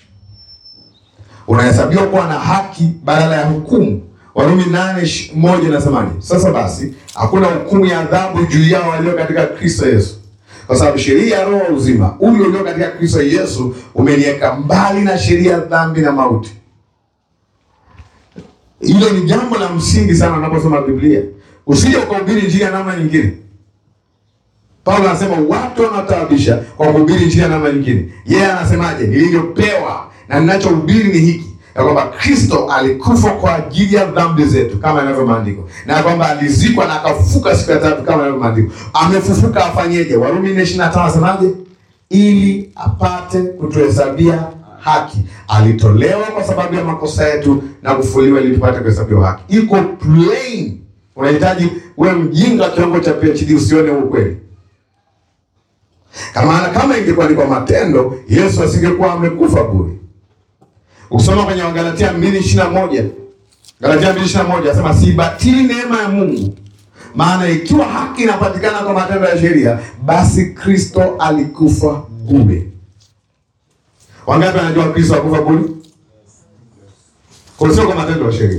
Unahesabiwa kuwa na haki badala ya hukumu. Warumi nane ish- moja inasemaje? Sasa basi hakuna hukumu ya adhabu juu yao walio katika Kristo Yesu, kwa sababu sheria ya roho wa uzima huyu ulio katika Kristo Yesu umeniweka mbali na sheria ya dhambi na mauti. Hilo ni jambo la msingi sana unaposoma Biblia. Usije ukahubiri injili ya namna nyingine. Paulo anasema watu wanaotaabisha kwa kuhubiri injili ya namna nyingine. Yeye anasemaje? Nilivyopewa na ninachohubiri ni hiki ya kwamba Kristo alikufa kwa ajili ya dhambi zetu kama inavyo maandiko, na kwamba alizikwa na akafufuka siku ya tatu kama inavyo maandiko. Amefufuka afanyeje? Warumi 4:25 anasemaje? Ili apate kutuhesabia haki. Alitolewa kwa sababu ya makosa yetu na kufufuliwa ili tupate kuhesabiwa haki. Iko plain. Unahitaji uwe mjinga kiwango cha PhD usione huu kweli. Kama kama ingekuwa ni kwa matendo, Yesu asingekuwa amekufa bure. Ukisoma kwenye Wagalatia 2:21, Galatia 2:21 anasema sibatili neema ya Mungu, maana ikiwa haki inapatikana kwa matendo ya sheria, basi Kristo alikufa bure. Wangapi wanajua Kristo hakufa bure? Kwa sio kwa matendo ya sheria.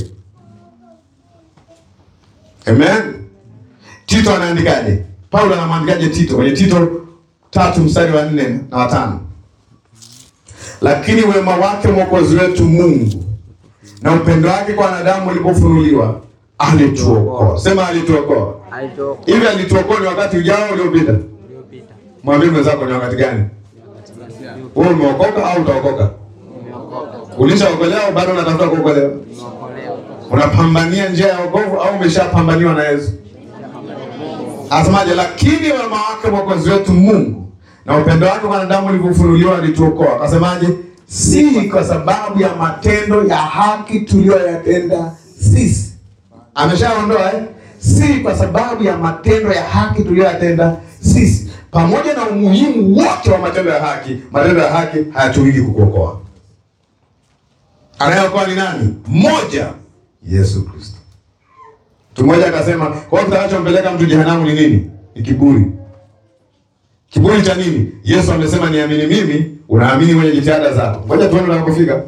Amen. Tito anaandikaje? Paulo anamwandikaje Tito kwenye Tito tatu mstari wa nne na watano? Lakini wema wake mwokozi wetu Mungu na upendo wake kwa wanadamu ulipofunuliwa alituokoa. Sema alituokoa.
alitoka
Hivi alituokoa ni wakati ujao uliopita?
uliopita
Mwambie mwenzako ni wakati gani? Wewe umeokoka au utaokoka? Ulishaokolewa au bado unatafuta kuokolewa?
umeokolewa
Unapambania njia ya wokovu au umeshapambaniwa na Yesu? Asemaje? Lakini wema wake mwokozi wetu Mungu na upendo wake kwa wanadamu ulivyofunuliwa alituokoa. Akasemaje? Si kwa sababu ya matendo ya haki tuliyoyatenda sisi. Ameshaondoa eh? Si kwa sababu ya matendo ya haki tuliyoyatenda sisi. Pamoja na umuhimu wote wa matendo ya haki, matendo ya haki hayatumiki kukuokoa. Anayeokoa ni nani? Mmoja, Yesu Kristo. Mtu mmoja akasema, kwa hiyo kitakachompeleka mtu jehanamu ni nini? Ni kiburi. Kiburi cha nini? Yesu amesema niamini mimi, unaamini kwenye jitihada zako. Ngoja tuone unapofika.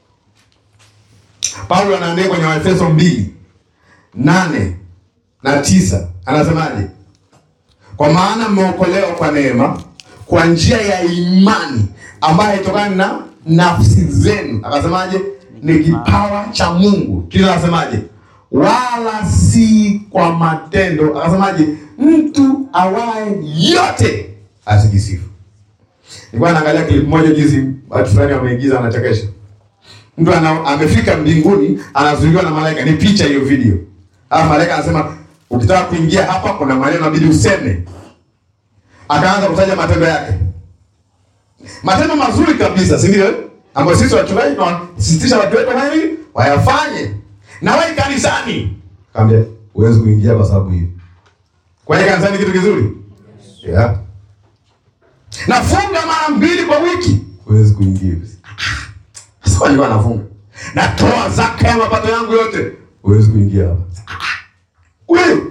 Paulo anaandika kwenye Waefeso mbili nane na tisa anasemaje? Kwa maana mmeokolewa kwa neema kwa njia ya imani ambayo haitokani na nafsi zenu. Akasemaje? Ni kipawa cha Mungu. Kisha akasemaje? Wala si kwa matendo. Akasemaje? Mtu awaye yote asijisifu. Nilikuwa naangalia clip moja jinsi watu fulani wameigiza wanachekesha. Mtu ana, amefika mbinguni anazuiliwa na malaika. Ni picha hiyo video. Alafu malaika anasema ukitaka kuingia hapa kuna maneno inabidi useme. Akaanza kutaja matendo yake. Matendo mazuri kabisa, si ndio? Ambayo sisi wachungaji tunasisitiza watu wetu wafanye nini? Wayafanye. Na wewe kanisani. Kaambia huwezi kuingia kwa sababu hiyo. Kwa hiyo kanisani kitu kizuri? Yeah. Nafunga mara mbili kwa wiki. Huwezi kuingia. Sasa kwa nini anafunga? Natoa zaka ya mapato yangu yote. Huwezi kuingia hapa. Wewe.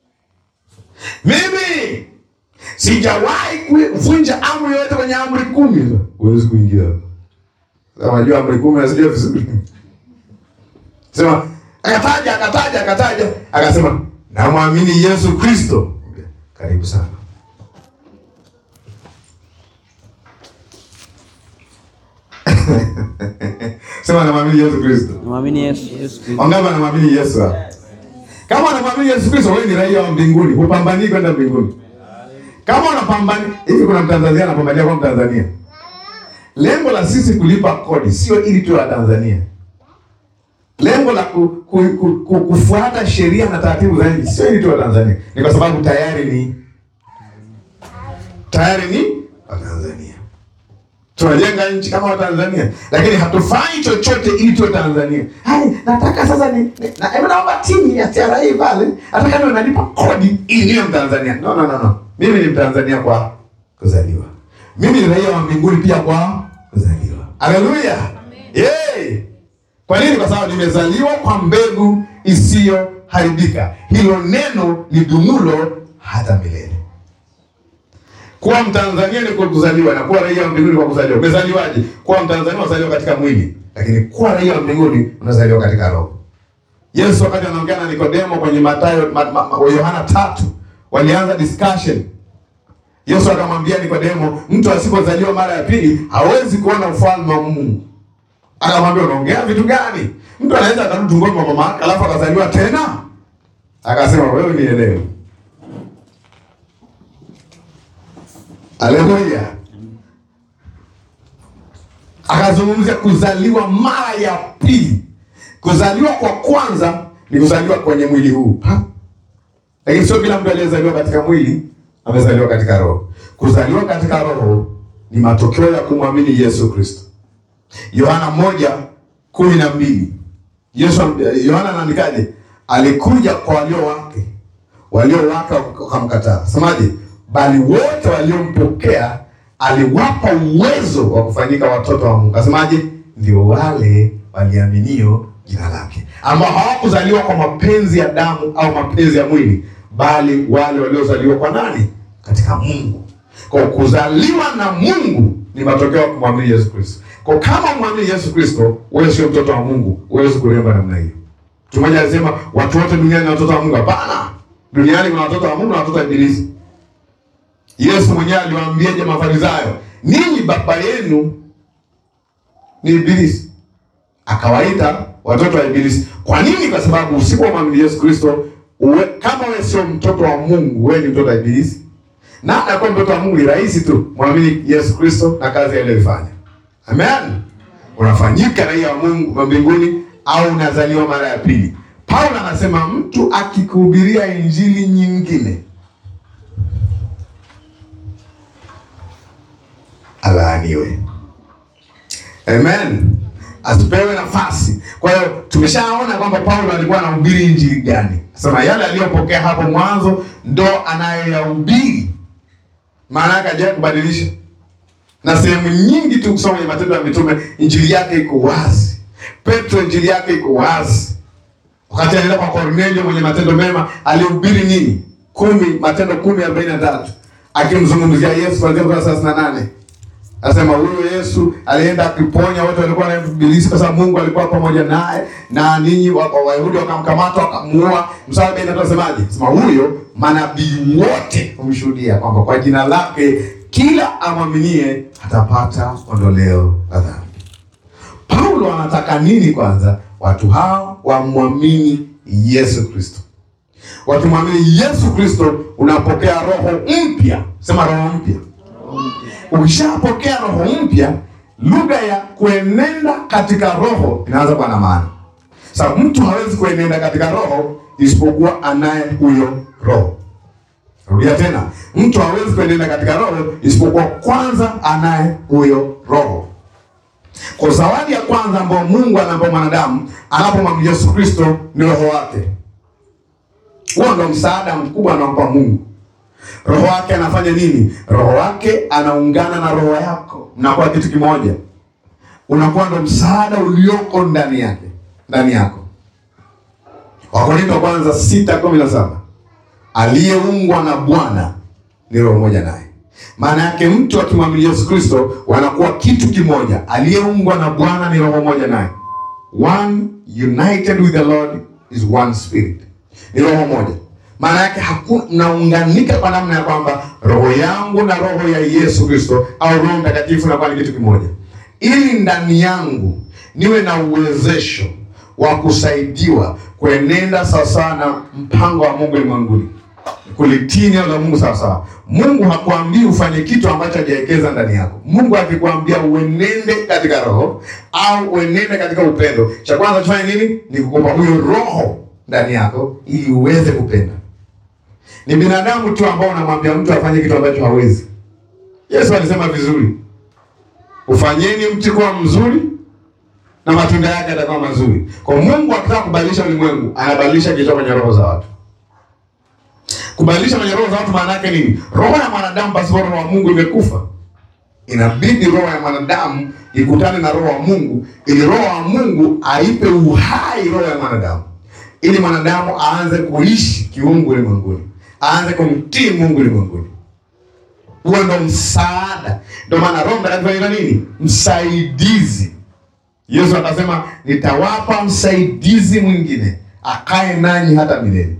Mimi sijawahi kuvunja amri yoyote kwenye amri kumi. Huwezi kuingia hapa. Sasa unajua amri kumi nasijua vizuri. Sema akataja akataja akataja akasema namwamini Yesu Kristo. Karibu sana. Sema namwamini Yesu Kristo.
namwamini Yesu Yesu Kristo
Wangapi wanamwamini Yesu hapa? Kama unamwamini Yesu Kristo, wewe ni raia wa mbinguni, hupambanii kwenda mbinguni. Kama unapambani hivi, kuna Mtanzania anapambania kwa Mtanzania. Lengo la sisi kulipa kodi sio ili tuwe Watanzania. Lengo la ku, ku, ku, ku, kufuata sheria na taratibu za nchi sio ili tuwe Watanzania, ni kwa sababu tayari ni tayari ni Watanzania. Tunajenga nchi kama Watanzania, lakini hatufanyi chochote ili tuwe Tanzania. Hai, nataka sasa ni, ni na, hebu naomba timu ya TRA pale, nataka niwe nalipa kodi ili niwe Mtanzania. No, no, no, no. Mimi ni Mtanzania kwa kuzaliwa. Mimi ni raia wa mbinguni pia kwa kuzaliwa. Haleluya. Yay! Kwa nini? Kwa sababu nimezaliwa kwa mbegu isiyoharibika. Hilo neno lidumulo hata milele. Kuwa Mtanzania ni kwa kuzaliwa na kuwa raia wa mbinguni kwa kuzaliwa. Umezaliwaje? Kuwa Mtanzania unazaliwa katika mwili, lakini kuwa raia wa mbinguni unazaliwa katika roho. Yesu wakati anaongea na Nikodemo kwenye Mathayo ma, ma, ma, Yohana tatu walianza discussion. Yesu akamwambia Nikodemo, mtu asipozaliwa mara ya pili hawezi kuona ufalme wa Mungu. Akamwambia, unaongea vitu gani? Mtu anaweza akarudi tumboni mwa mama yake alafu akazaliwa tena? Akasema, wewe nielewe. Haleluya. Akazungumzia kuzaliwa mara ya pili. Kuzaliwa kwa kwanza ni kuzaliwa kwenye mwili huu, Ha? lakini sio kila mtu aliyezaliwa katika mwili amezaliwa katika roho. Kuzaliwa katika roho ni matokeo ya kumwamini Yesu Kristo. Yohana moja kumi na mbili Yesu Yohana anaandikaje? Alikuja kwa walio wake, walio wake wakamkataa. Semaje? Bali wote waliompokea aliwapa uwezo wa kufanyika watoto wa Mungu. Asemaje? Ndio wale waliaminio jina lake, ambao hawakuzaliwa kwa mapenzi ya damu au mapenzi ya mwili, bali wale waliozaliwa kwa nani? Katika Mungu. Kwa kuzaliwa na Mungu ni matokeo ya kumwamini Yesu Kristo. Kwa kama umwamini Yesu Kristo, wewe sio mtoto wa Mungu, huwezi kuremba namna hiyo. Mtu mmoja alisema watu wote duniani ni watoto wa Mungu. Hapana, duniani kuna watoto wa Mungu na watoto wa Ibilisi. Yesu mwenyewe aliwaambiaje Mafarisayo, ninyi baba yenu ni Ibilisi, akawaita watoto wa Ibilisi. Kwa nini? Kwa sababu usipomwamini Yesu Kristo, uwe, kama wewe sio mtoto wa Mungu, wewe ni mtoto wa Ibilisi. Namna ya kuwa mtoto wa Mungu ni rahisi tu, mwamini Yesu Kristo na kazi aliyoifanya. Amen. Unafanyika raia wa Mungu wa mbinguni au unazaliwa mara ya pili. Paulo anasema mtu akikuhubiria injili nyingine alaaniwe. Amen. Asipewe nafasi. Kwa hiyo tumeshaona kwamba Paulo alikuwa anahubiri injili gani. Sema yale aliyopokea hapo mwanzo ndo anayoyahubiri. Maana yake hajawahi kubadilisha. Na sehemu nyingi tu kusoma kwenye Matendo ya Mitume, injili yake iko wazi. Petro, injili yake iko wazi. Wakati anaenda kwa Kornelio mwenye matendo mema, alihubiri nini? Kumi, Matendo kumi arobaini na tatu akimzungumzia Yesu kuanzia mstari thelathini na nane Asema huyo Yesu alienda akiponya wote walikuwa na ibilisi, kwa sababu Mungu alikuwa pamoja naye, na ninyi wa- wa- Wayahudi wakamkamata wakamuua. Mstari arobaini na tatu asemaje? Sema huyo manabii wote humshuhudia kwamba kwa jina lake kila amwaminie atapata ondoleo la dhambi. Paulo anataka nini? Kwanza watu hao wamwamini Yesu Kristo. Wakimwamini Yesu Kristo, unapokea roho mpya. Sema roho mpya. Ukishapokea roho mpya, lugha ya kuenenda katika roho inaanza kuwa na maana. Sasa mtu hawezi kuenenda katika roho isipokuwa anaye huyo roho. Rudia tena, mtu hawezi kuenenda katika roho isipokuwa kwanza anaye huyo roho. Kwa zawadi ya kwanza ambayo Mungu anampa mwanadamu anapomwamini Yesu Kristo ni roho wake. Huo ndo msaada mkubwa anaompa Mungu. Roho wake anafanya nini? Roho wake anaungana na roho yako, mnakuwa kitu kimoja, unakuwa ndo msaada ulioko ndani yake, ndani yako. Wakorintho wa kwanza sita kumi na saba aliyeungwa na Bwana ni roho moja naye. Maana yake mtu akimwamini Yesu Kristo wanakuwa kitu kimoja. Aliyeungwa na Bwana ni roho moja naye, one united with the Lord is one spirit, ni roho moja. Maana yake hakuna, mnaunganika kwa namna ya kwamba roho yangu na roho ya Yesu Kristo au Roho Mtakatifu nakuwa ni kitu kimoja, ili ndani yangu niwe na uwezesho wa kusaidiwa kuenenda sawasawa na mpango wa Mungu ulimwenguni, kulitii neno la Mungu sawasawa. Mungu hakuambii ufanye kitu ambacho hajawekeza ndani yako. Mungu akikwambia uenende katika roho au uenende katika upendo, cha kwanza tufanye nini? Ni kukupa huyo roho ndani yako ili uweze kupenda. Ni binadamu tu ambao unamwambia mtu afanye kitu ambacho hawezi. Yesu alisema vizuri, ufanyeni mti kuwa mzuri na matunda yake yatakuwa mazuri. Kwa Mungu akitaka kubadilisha ulimwengu, anabadilisha kichwa kwenye roho za watu. Kubadilisha kwenye roho za watu maana yake nini? Roho ya mwanadamu pasipo roho wa Mungu imekufa. Inabidi roho ya mwanadamu ikutane na roho wa Mungu ili roho wa Mungu aipe uhai roho ya mwanadamu, ili mwanadamu aanze kuishi kiungu ulimwenguni, aanze kumtii Mungu ulimwenguni. Huo ndo msaada. Ndio maana Roho Mtakatifu anaitwa nini? Msaidizi. Yesu akasema nitawapa msaidizi mwingine akae nanyi hata milele.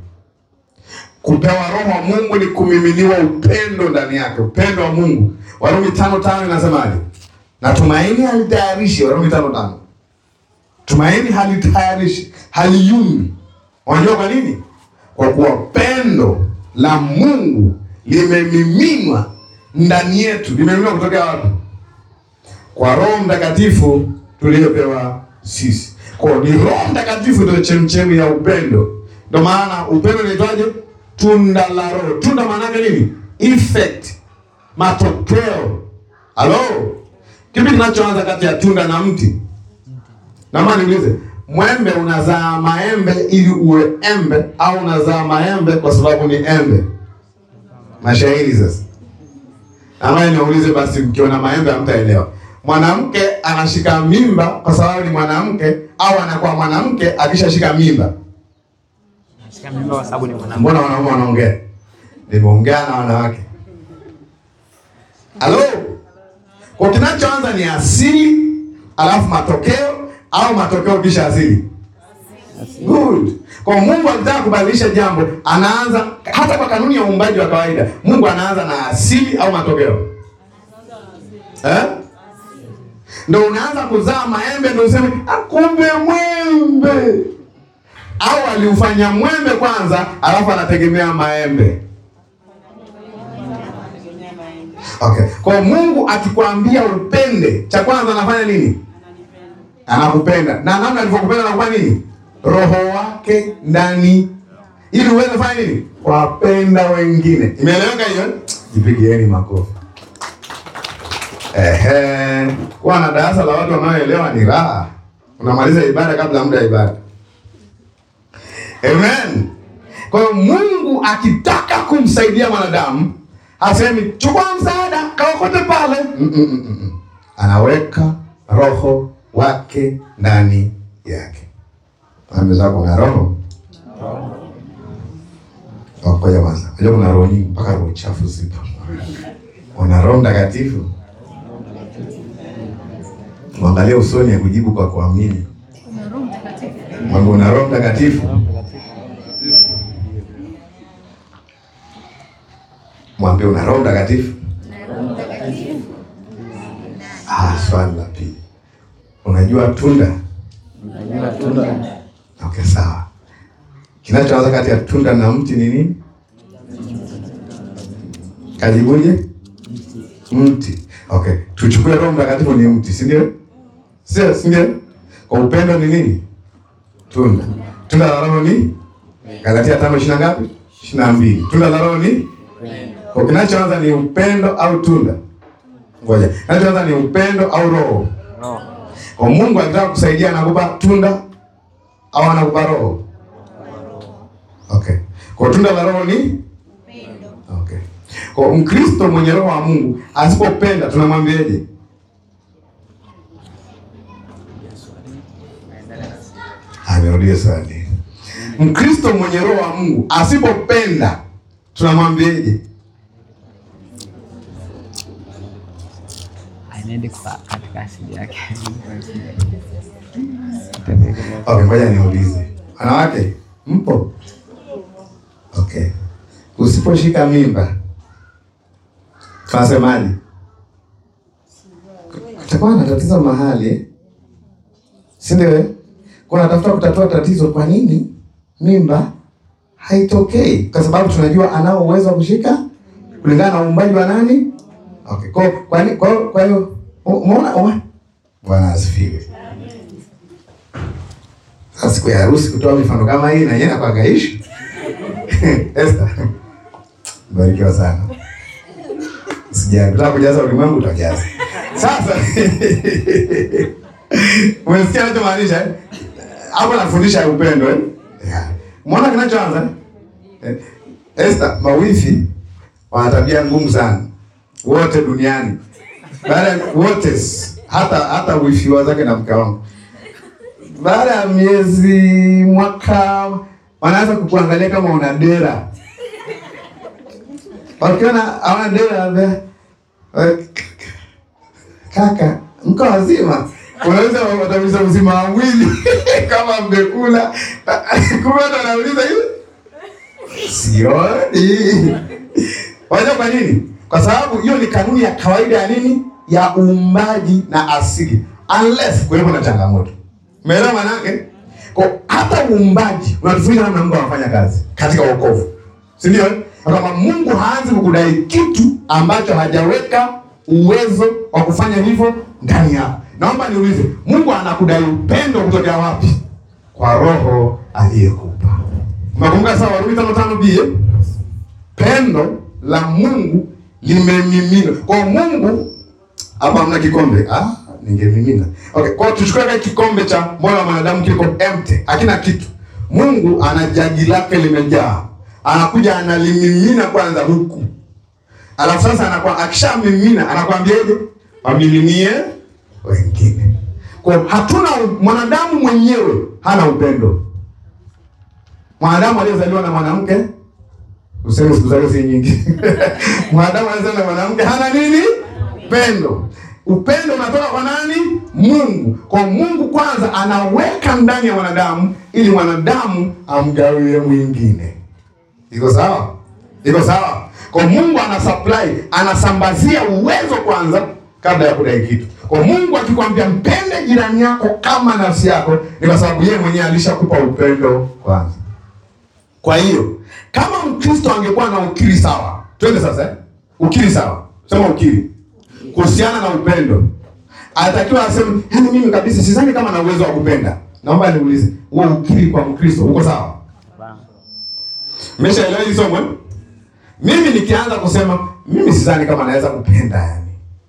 Kupewa roho wa Mungu ni kumiminiwa upendo ndani yake, upendo wa Mungu. Warumi tano tano inasemaje? Na tumaini halitayarishi. Warumi tano tano, tumaini halitayarishi, haliyumbi. Unajua kwa nini? Kwa kuwa pendo la Mungu limemiminwa ndani yetu. Limemiminwa kutokea wapi? Kwa Roho Mtakatifu tuliyopewa sisi. Kwa hiyo ni Roho Mtakatifu ndio chemchemi ya upendo. Ndio maana upendo unaitwaje? Tunda la Roho. Tunda maana yake nini? Effect, matokeo. Halo, kipi kinachoanza kati ya tunda na mti? Na maana niulize, mwembe unazaa maembe ili uwe embe au unazaa maembe kwa sababu ni embe? Mashairi sasa. Ama niulize basi, mkiona maembe hamtaelewa. Mwanamke anashika mimba kwa sababu ni mwanamke au anakuwa mwanamke akishashika mimba?
Nashika mimba kwa sababu ni mwanamke.
Mbona wanaume wanaongea? Nimeongea na wanawake. Halo? Kwa kinachoanza ni asili, alafu matokeo au matokeo kisha asili. Good. Kwa Mungu akitaka kubadilisha jambo, anaanza hata kwa kanuni ya uumbaji wa kawaida. Mungu anaanza na asili au matokeo. Eh? Ndio unaanza kuzaa maembe ndio useme "Ah, kumbe mwembe. Au aliufanya mwembe kwanza, alafu anategemea maembe. Okay. Kwa Mungu akikwambia upende, cha kwanza anafanya nini? Anakupenda. Na namna alivyokupenda anakufanya nini? Roho wake ndani ili uweze kufanya nini? Wapenda wengine. Imeeleweka hiyo? Jipigieni makofi. Ehe, kuwa na darasa la watu wanaoelewa ni raha. Unamaliza ibada kabla ya muda wa ibada. Amen. Kwa hiyo Mungu akitaka kumsaidia mwanadamu hasemi chukua msaada kaokote pale. Mm, mm, mm, mm. Anaweka roho wake ndani yake. Pande zako na roho Ngoja kwanza. Unajua kuna roho nyingi mpaka roho chafu zipo. Una roho mtakatifu. Mwangalie usoni ya kujibu kwa kuamini. Mwambie una roho mtakatifu. Mwambie una roho mtakatifu. Ah, swali la pili. Unajua tunda? Okay, sawa. Kinachoanza kati ya tunda na mti ni nini? Kajibuje? Mti. Okay, tuchukue Roho Mtakatifu ni mti, si ndio? Sio, si ndio? Kwa upendo ni nini? Tunda. Tunda la Roho ni Galatia tano ishirini na ngapi? Ishirini na mbili. Tunda la Roho ni kwa kinachoanza ni upendo au tunda? Ngoja. Kinachoanza ni upendo au roho?
Roho.
Kwa Mungu anataka kusaidia anakupa tunda au anakupa roho? Okay. Kwa tunda la roho ni Okay. Kwa Mkristo mwenye roho wa Mungu asipopenda tunamwambiaje? Amerudia swali. Mkristo mwenye roho wa Mungu asipopenda tunamwambiaje?
Anaende kwa katika asili yake.
Okay, ngoja niulize. Wanawake, mpo? Okay. Usiposhika mimba tunasemaje? Kutakuwa na tatizo mahali, eh? si ndio? eh? Kwa natafuta kutatua tatizo, kwa nini mimba haitokei? Kwa sababu tunajua anao uwezo wa kushika kulingana na uumbaji wa nani? Okay. Kwa kwa ni- kwa kwa hiyo umeona ume- Bwana asifiwe. Sasa siku ya harusi kutoa mifano kama hii na yeye anakuwa ishi. Esther. Barikiwa sana. Sijali, nataka kujaza ulimwengu utajaza. Sasa umesikia anachomaanisha eh? Hapo nafundisha upendo eh? Yeah. Umeona kinachoanza? Eh, Esther, mawifi wana tabia ngumu sana. Wote duniani. Baada ya- wote hata hata wifi wa zake na mke wangu baada ya miezi mwaka wanaanza kukuangalia kama una dera. Wakiona hawana dera, wanaambia, "Eh, kaka, mko wazima, unaweza watamisa uzima wa mwili kama mmekula. Kumbe watu wanauliza hivi, sioni. Wajua kwa nini? Kwa sababu hiyo ni kanuni ya kawaida ya nini, ya uumbaji na asili, unless kuwepo na changamoto. Umeelewa maana yake? Kwa hata uumbaji unatufundisha namna Mungu anafanya kazi katika wokovu. Si ndio? Kama Mungu haanzi kukudai kitu ambacho hajaweka uwezo wa kufanya hivyo ndani yako. Naomba niulize, Mungu anakudai upendo kutokea wapi? Kwa roho aliyekupa. Umekumbuka sawa Warumi 5:5b? eh? Pendo la Mungu limemimina. Kwa Mungu hapa hamna kikombe. Ah, ningemimina. Okay, kwa hiyo tuchukue kile kikombe cha moyo wa mwanadamu kiko empty, hakina kitu. Mungu ana jagi lake limejaa. Anakuja analimimina kwanza huku. Alafu sasa anakuwa akishamimina anakwambiaje? Wamiminie wengine. Kwa hiyo hatuna mwanadamu mwenyewe hana upendo. Mwanadamu aliyezaliwa na mwanamke useme siku zake si nyingi. Mwanadamu aliyezaliwa na mwanamke hana nini? Pendo. Upendo unatoka kwa nani? Mungu. Kwa Mungu kwanza anaweka ndani ya mwanadamu ili mwanadamu amgawie mwingine. Iko sawa? Iko sawa? Kwa Mungu ana supply, anasambazia uwezo kwanza kabla ya kudai kitu. Kwa Mungu akikwambia mpende jirani yako kama nafsi yako, ni kwa sababu yeye mwenyewe alishakupa upendo kwanza. Kwa hiyo kama Mkristo angekuwa na ukiri sawa, twende sasa eh? Ukiri sawa, sema ukiri kuhusiana na upendo, anatakiwa aseme, yaani mimi kabisa sidhani kama na uwezo wa kupenda. Naomba niulize, huo ukiri kwa Mkristo uko sawa? Mmeshaelewa hili somo? eh? Mimi nikianza kusema mimi sidhani kama naweza kupenda yani,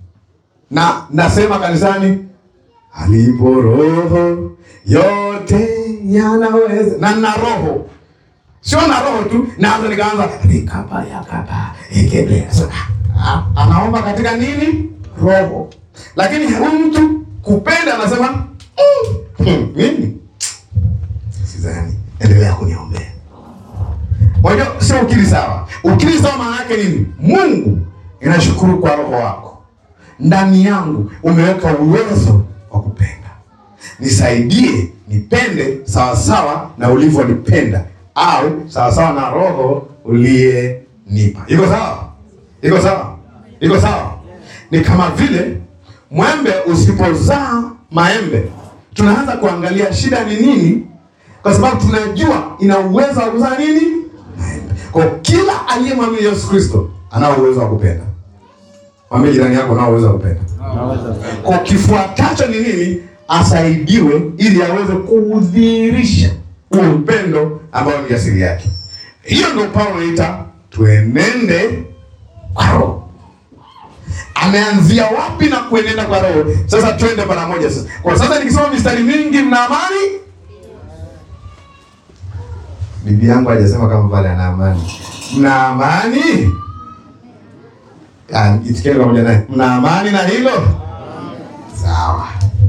na nasema kanisani alipo roho yote yanaweza, na na roho sio na roho tu, naanza nikaanza likapa yakapa ikebea. So, ah, anaomba katika nini? Roho. Lakini huyu mtu kupenda anasema mm, hmm, mimi sidhani, endelea kuniombea. Unajua sio ukiri sawa. Ukiri sawa maana yake nini? Mungu inashukuru kwa roho wako, ndani yangu umeweka uwezo wa kupenda, nisaidie nipende sawasawa na ulivyonipenda au sawasawa na roho uliyenipa. Iko sawa? Iko sawa? Iko sawa? Ni kama vile mwembe usipozaa maembe, tunaanza kuangalia shida ni nini, kwa sababu tunajua ina uwezo wa kuzaa nini maembe. Kwa kila aliyemwamini Yesu Kristo anao uwezo wa kupenda. Mwambie jirani yako anao uwezo wa kupenda. Kwa kifuatacho ni nini? Asaidiwe ili aweze kudhihirisha huo upendo ambao ni asili yake. Hiyo ndio Paulo anaita tuenende kwa roho. Ameanzia wapi na kuenenda kwa roho? Sasa twende mara moja sasa. Kwa sasa nikisoma mistari mingi, mna amani. Bibi yangu hajasema kama pale ana amani. Mna amani? Ah, itikie pamoja naye. Mna amani na hilo? Sawa.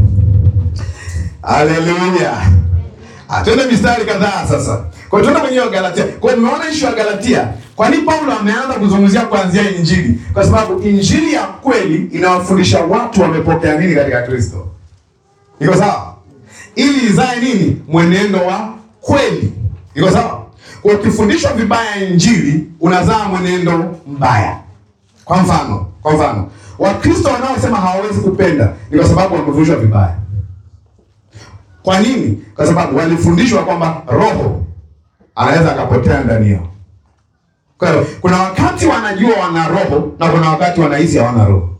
Haleluya. Atende mistari kadhaa sasa. Kwa hiyo tuende kwenye Galatia. Kwa hiyo nimeona issue ya Galatia. Kwa nini Paulo ameanza kuzungumzia kuanzia Injili? Kwa sababu Injili ya kweli inawafundisha watu wamepokea nini katika Kristo. Iko sawa? Ili izae nini? Mwenendo wa kweli. Iko sawa? Kwa ukifundishwa vibaya Injili, unazaa mwenendo mbaya. Kwa mfano, kwa mfano, Wakristo wanaosema hawawezi kupenda ni kwa sababu wamefundishwa vibaya. Kwa nini? Kwa sababu walifundishwa kwamba roho anaweza akapotea ndani yao. Kwa hiyo kuna wakati wanajua wana roho na kuna wakati wanahisi hawana roho.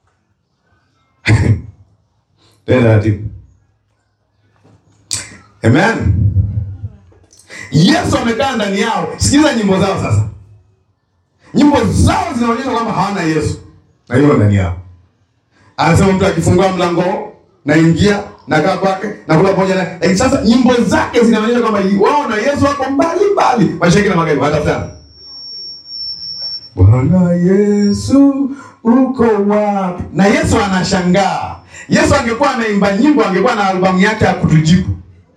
Tena taratibu. Amen. Yesu amekaa ndani yao. Sikiza nyimbo zao sasa. Nyimbo zao zinaonyesha kwamba hawana Yesu na hiyo ndani yao. Anasema mtu akifungua mlango naingia nakaa kwake nakula pamoja naye. Lakini sasa nyimbo zake zinaonyesha kwamba wao na Yesu wako mbali mbali, mashariki na magharibi, wanatafutana. Bwana Yesu uko wapi? Na Yesu anashangaa. Yesu angekuwa anaimba nyimbo, angekuwa na albamu yake ya kutujibu.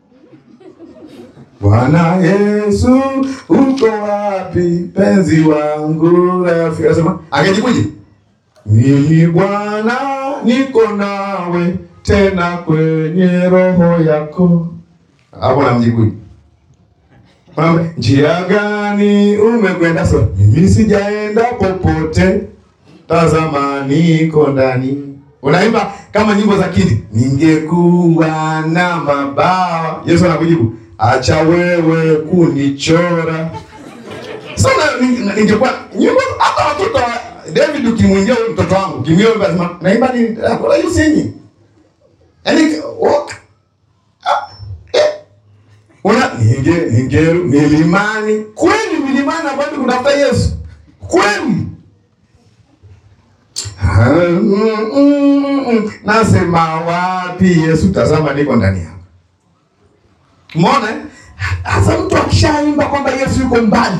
Bwana Yesu uko wapi, penzi wangu rafiki? Anasema angejibuje? Mimi Bwana niko nawe tena kwenye roho yako. Hapo namjibuje? Kwamba, Njia gani umekwenda? So mimi sijaenda popote, tazama niko ndani. Unaimba kama nyimbo za kidi, ningekuwa na mabawa. Yesu anakujibu, acha wewe kunichora. Sasa so, ningekuwa nyimbo hata watoto wa David, ukimwingia huyu mtoto wangu kimio, lazima naimba nini? What are you singing? Yaani walk una ninge ninge milimani kweli, milimani ambapo kunatafuta Yesu kweli. Nasema wapi Yesu? Tazama niko ndani yako. Umeona? Hasa mtu akishaimba kwamba Yesu yuko mbali,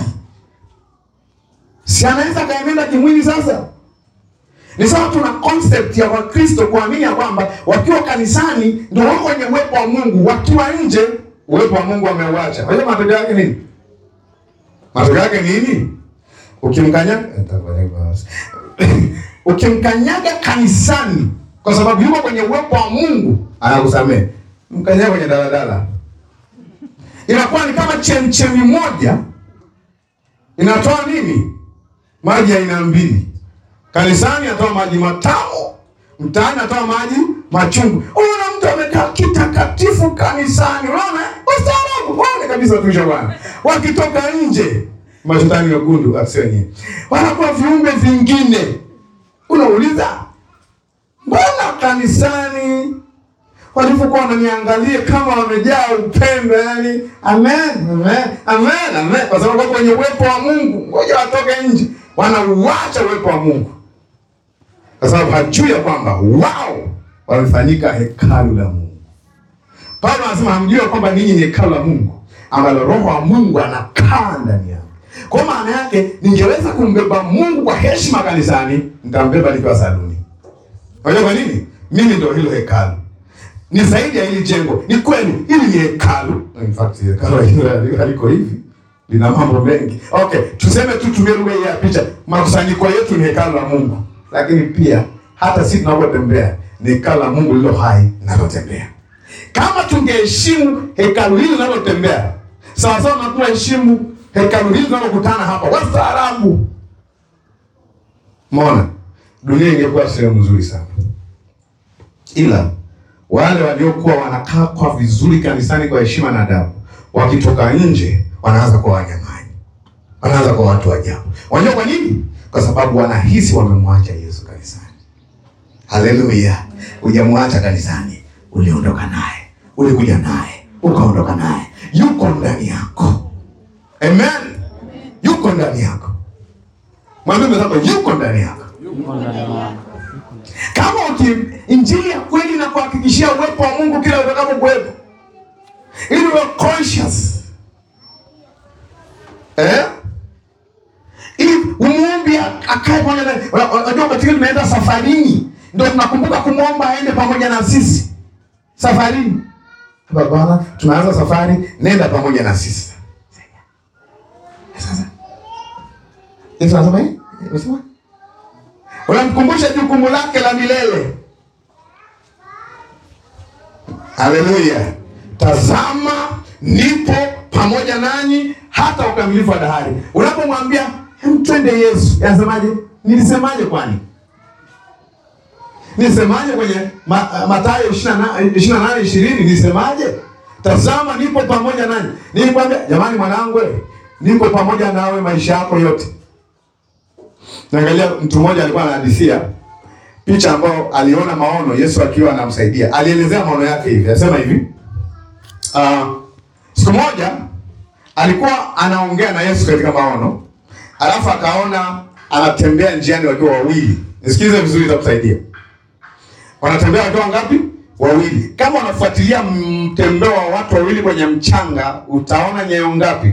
si anaweza kaenenda kimwili sasa ni sawa. Tuna concept ya Wakristo kuamini ya kwamba wakiwa kanisani ndio wako kwenye uwepo wa Mungu, wakiwa nje uwepo wa Mungu ameuacha. Unajua matokeo yake nini? Matokeo yake nini? Ukimkanyaga ukimkanyaga kanisani kwa sababu yuko kwenye uwepo wa Mungu, anakusamehe. Mkanyaga kwenye daladala, inakuwa ni kama chemchemi moja inatoa nini? Maji aina mbili. Kanisani atoa maji matamu, mtaani atoa maji machungu. Unaona mtu amekaa kitakatifu kanisani, unaona wastaarabu, waone kabisa watumishi wa Bwana wakitoka nje, mashetani mekundu asio wenyewe wanakuwa viumbe vingine. Unauliza, mbona kanisani walivyokuwa wananiangalia kama wamejaa upendo, yani amen, amen, amen, amen, kwa sababu wako kwenye uwepo wa Mungu. Ngoja watoke nje, wanauacha uwepo wa Mungu kwa sababu hajui ya kwamba wao wamefanyika hekalu la Mungu. Paulo anasema hamjui kwamba ninyi ni hekalu la Mungu ambalo Roho wa Mungu anakaa ndani yao. Kwa maana yake, ningeweza kumbeba Mungu kwa heshima kanisani, nitambeba nikiwa saluni. Unajua kwa nini? Mimi ndio hilo hekalu ni zaidi ya hili jengo. Ni kweli hili ni hekalu. In fact hekalu hili haliko hivi, lina mambo mengi. Okay, tuseme tu, tumie lugha hii ya picha, makusanyiko yetu ni hekalu la Mungu, lakini pia hata sisi tunapotembea ni hekalu la Mungu lilo hai linalotembea. Kama tungeheshimu hekalu hili linalotembea sawa sawa na tunaheshimu hekalu hili linalokutana hapa, wastaarabu, mona dunia ingekuwa sehemu nzuri sana, ila wale waliokuwa wanakaa kwa vizuri kanisani kwa heshima na adabu, wakitoka nje wanaanza kuwa wanyang'anyi, wanaanza kuwa watu ajabu. Unajua kwa nini? Kwa sababu wanahisi wamemwacha Yesu kanisani. Haleluya! Hujamwacha kanisani, uliondoka naye, ulikuja naye, ukaondoka naye, yuko ndani yako. Amen, yuko ndani yako. Mwambie mwenzako, yuko ndani yako. Kama uki injili ya kweli na kuhakikishia uwepo wa Mungu kila utakapo kuwepo, ili uwe conscious eh, ili umuombe akae pamoja na. Unajua, katika tunaenda safarini, ndio tunakumbuka kumwomba aende pamoja na sisi safarini. Bwana, tunaanza safari, nenda pamoja na sisi. Sasa Yesu anasema eh, unasema unamkumbusha jukumu lake la milele. Haleluya! Tazama, nipo pamoja nanyi hata ukamilifu wa dahari. Unapomwambia mtwende Yesu, anasemaje? Nilisemaje? Kwani nilisemaje kwenye ma, Mathayo ishirini na nane ishirini nilisemaje? Tazama, nipo pamoja nanyi. Nilikwambia jamani, mwanangu, nipo pamoja nawe maisha yako yote. Naangalia mtu mmoja alikuwa anahadithia picha ambayo aliona maono Yesu akiwa anamsaidia. Alielezea maono yake hivi, anasema hivi uh, siku moja alikuwa anaongea na Yesu katika maono, alafu akaona anatembea njiani wakiwa wawili. Nisikilize vizuri, itakusaidia. Wanatembea wakiwa ngapi? Wawili. Kama unafuatilia mtembeo wa watu wawili kwenye mchanga, utaona nyayo ngapi?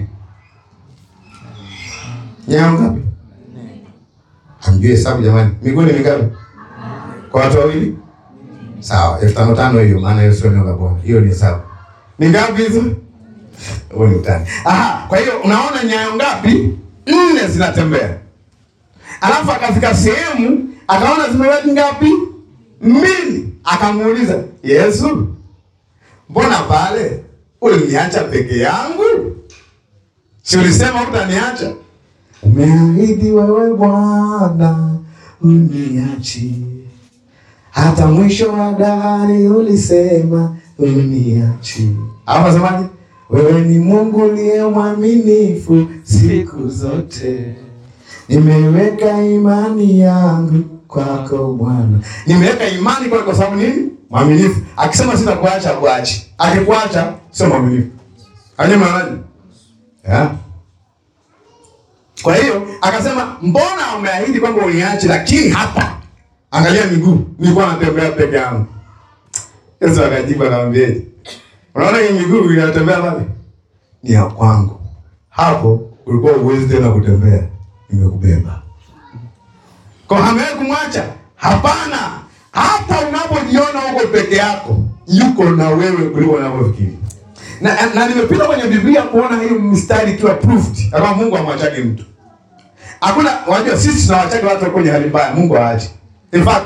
Nyayo ngapi? Hamjui hesabu jamani? Miguu ni mingapi kwa watu wawili? Sawa, elfu tano tano hiyo, maana hiyo sio neno la Bwana, hiyo ni hesabu. Ni ngapi hizo? Wewe ni utani. Aha, kwa hiyo unaona nyayo ngapi? Nne zinatembea. Alafu akafika sehemu akaona zimebaki ngapi? Mbili. Akamuuliza, Yesu, mbona pale uliniacha peke yangu? Si ulisema utaniacha? Umeahidi wewe Bwana uniachi hata mwisho wa dahari, ulisema uniachi. Hapo semaje? Wewe ni Mungu uliye mwaminifu siku zote, nimeweka imani yangu kwako Bwana. Nimeweka imani kwako kwa sababu nini? Mwaminifu. Akisema sitakuacha, kuachi. Akikuacha sio mwaminifu. Hajamaaji yeah. Kwa hiyo akasema, mbona umeahidi kwamba uniache, lakini hapa angalia miguu, nilikuwa natembea peke yangu. Yesu akajibu akamwambia, unaona hii miguu inatembea pale, ni ya kwangu. Hapo ulikuwa uwezi tena kutembea, nimekubeba. Kwa hamewahi kumwacha? Hapana. Hata unapojiona uko peke yako, yuko na wewe kuliko unavyofikiri. Na, na nimepita kwenye Biblia kuona hiyo mstari ikiwa proved kama Mungu hamwachagi mtu. Hakuna, unajua sisi tunawachagi watu kwenye hali mbaya, Mungu haachi. In fact,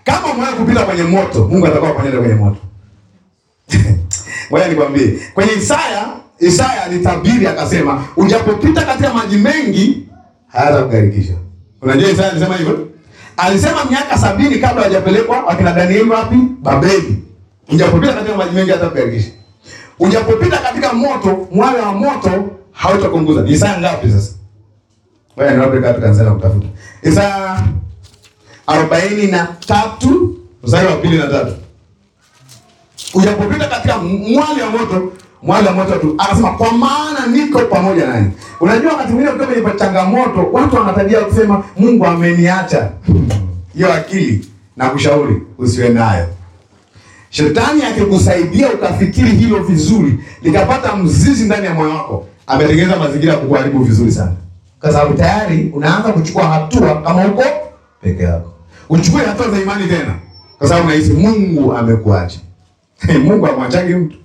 Kama umewahi kupita kwenye moto, Mungu atakuwa pamoja kwenye moto. Ngoja nikwambie, kwenye Isaya, Isaya alitabiri akasema, ujapopita katika maji mengi hayatakugarikisha. Unajua Isaya alisema hivyo? Alisema miaka sabini kabla hajapelekwa wakina Danieli wapi? Babeli. Ujapopita katika maji mengi hayatakugarikisha. Ujapopita katika moto, mwale wa moto hautakuunguza. Ni Isaya ngapi sasa? Ngoja niwape katu kanisani kutafuta. Isaya arobaini na tatu mstari wa pili na tatu ujapopita katika mwali wa moto mwali wa moto tu akasema kwa maana niko pamoja nanyi unajua wakati mwingine ukiwa kwenye changamoto watu wanatabia kusema mungu ameniacha hiyo akili na kushauri usiwe nayo shetani akikusaidia ukafikiri hilo vizuri likapata mzizi ndani ya moyo wako ametengeneza mazingira ya kukuharibu vizuri sana kwa sababu tayari unaanza kuchukua hatua kama uko peke yako uchukue hatua za imani tena kwa sababu unahisi mungu amekuacha Mungu amwachagi mtu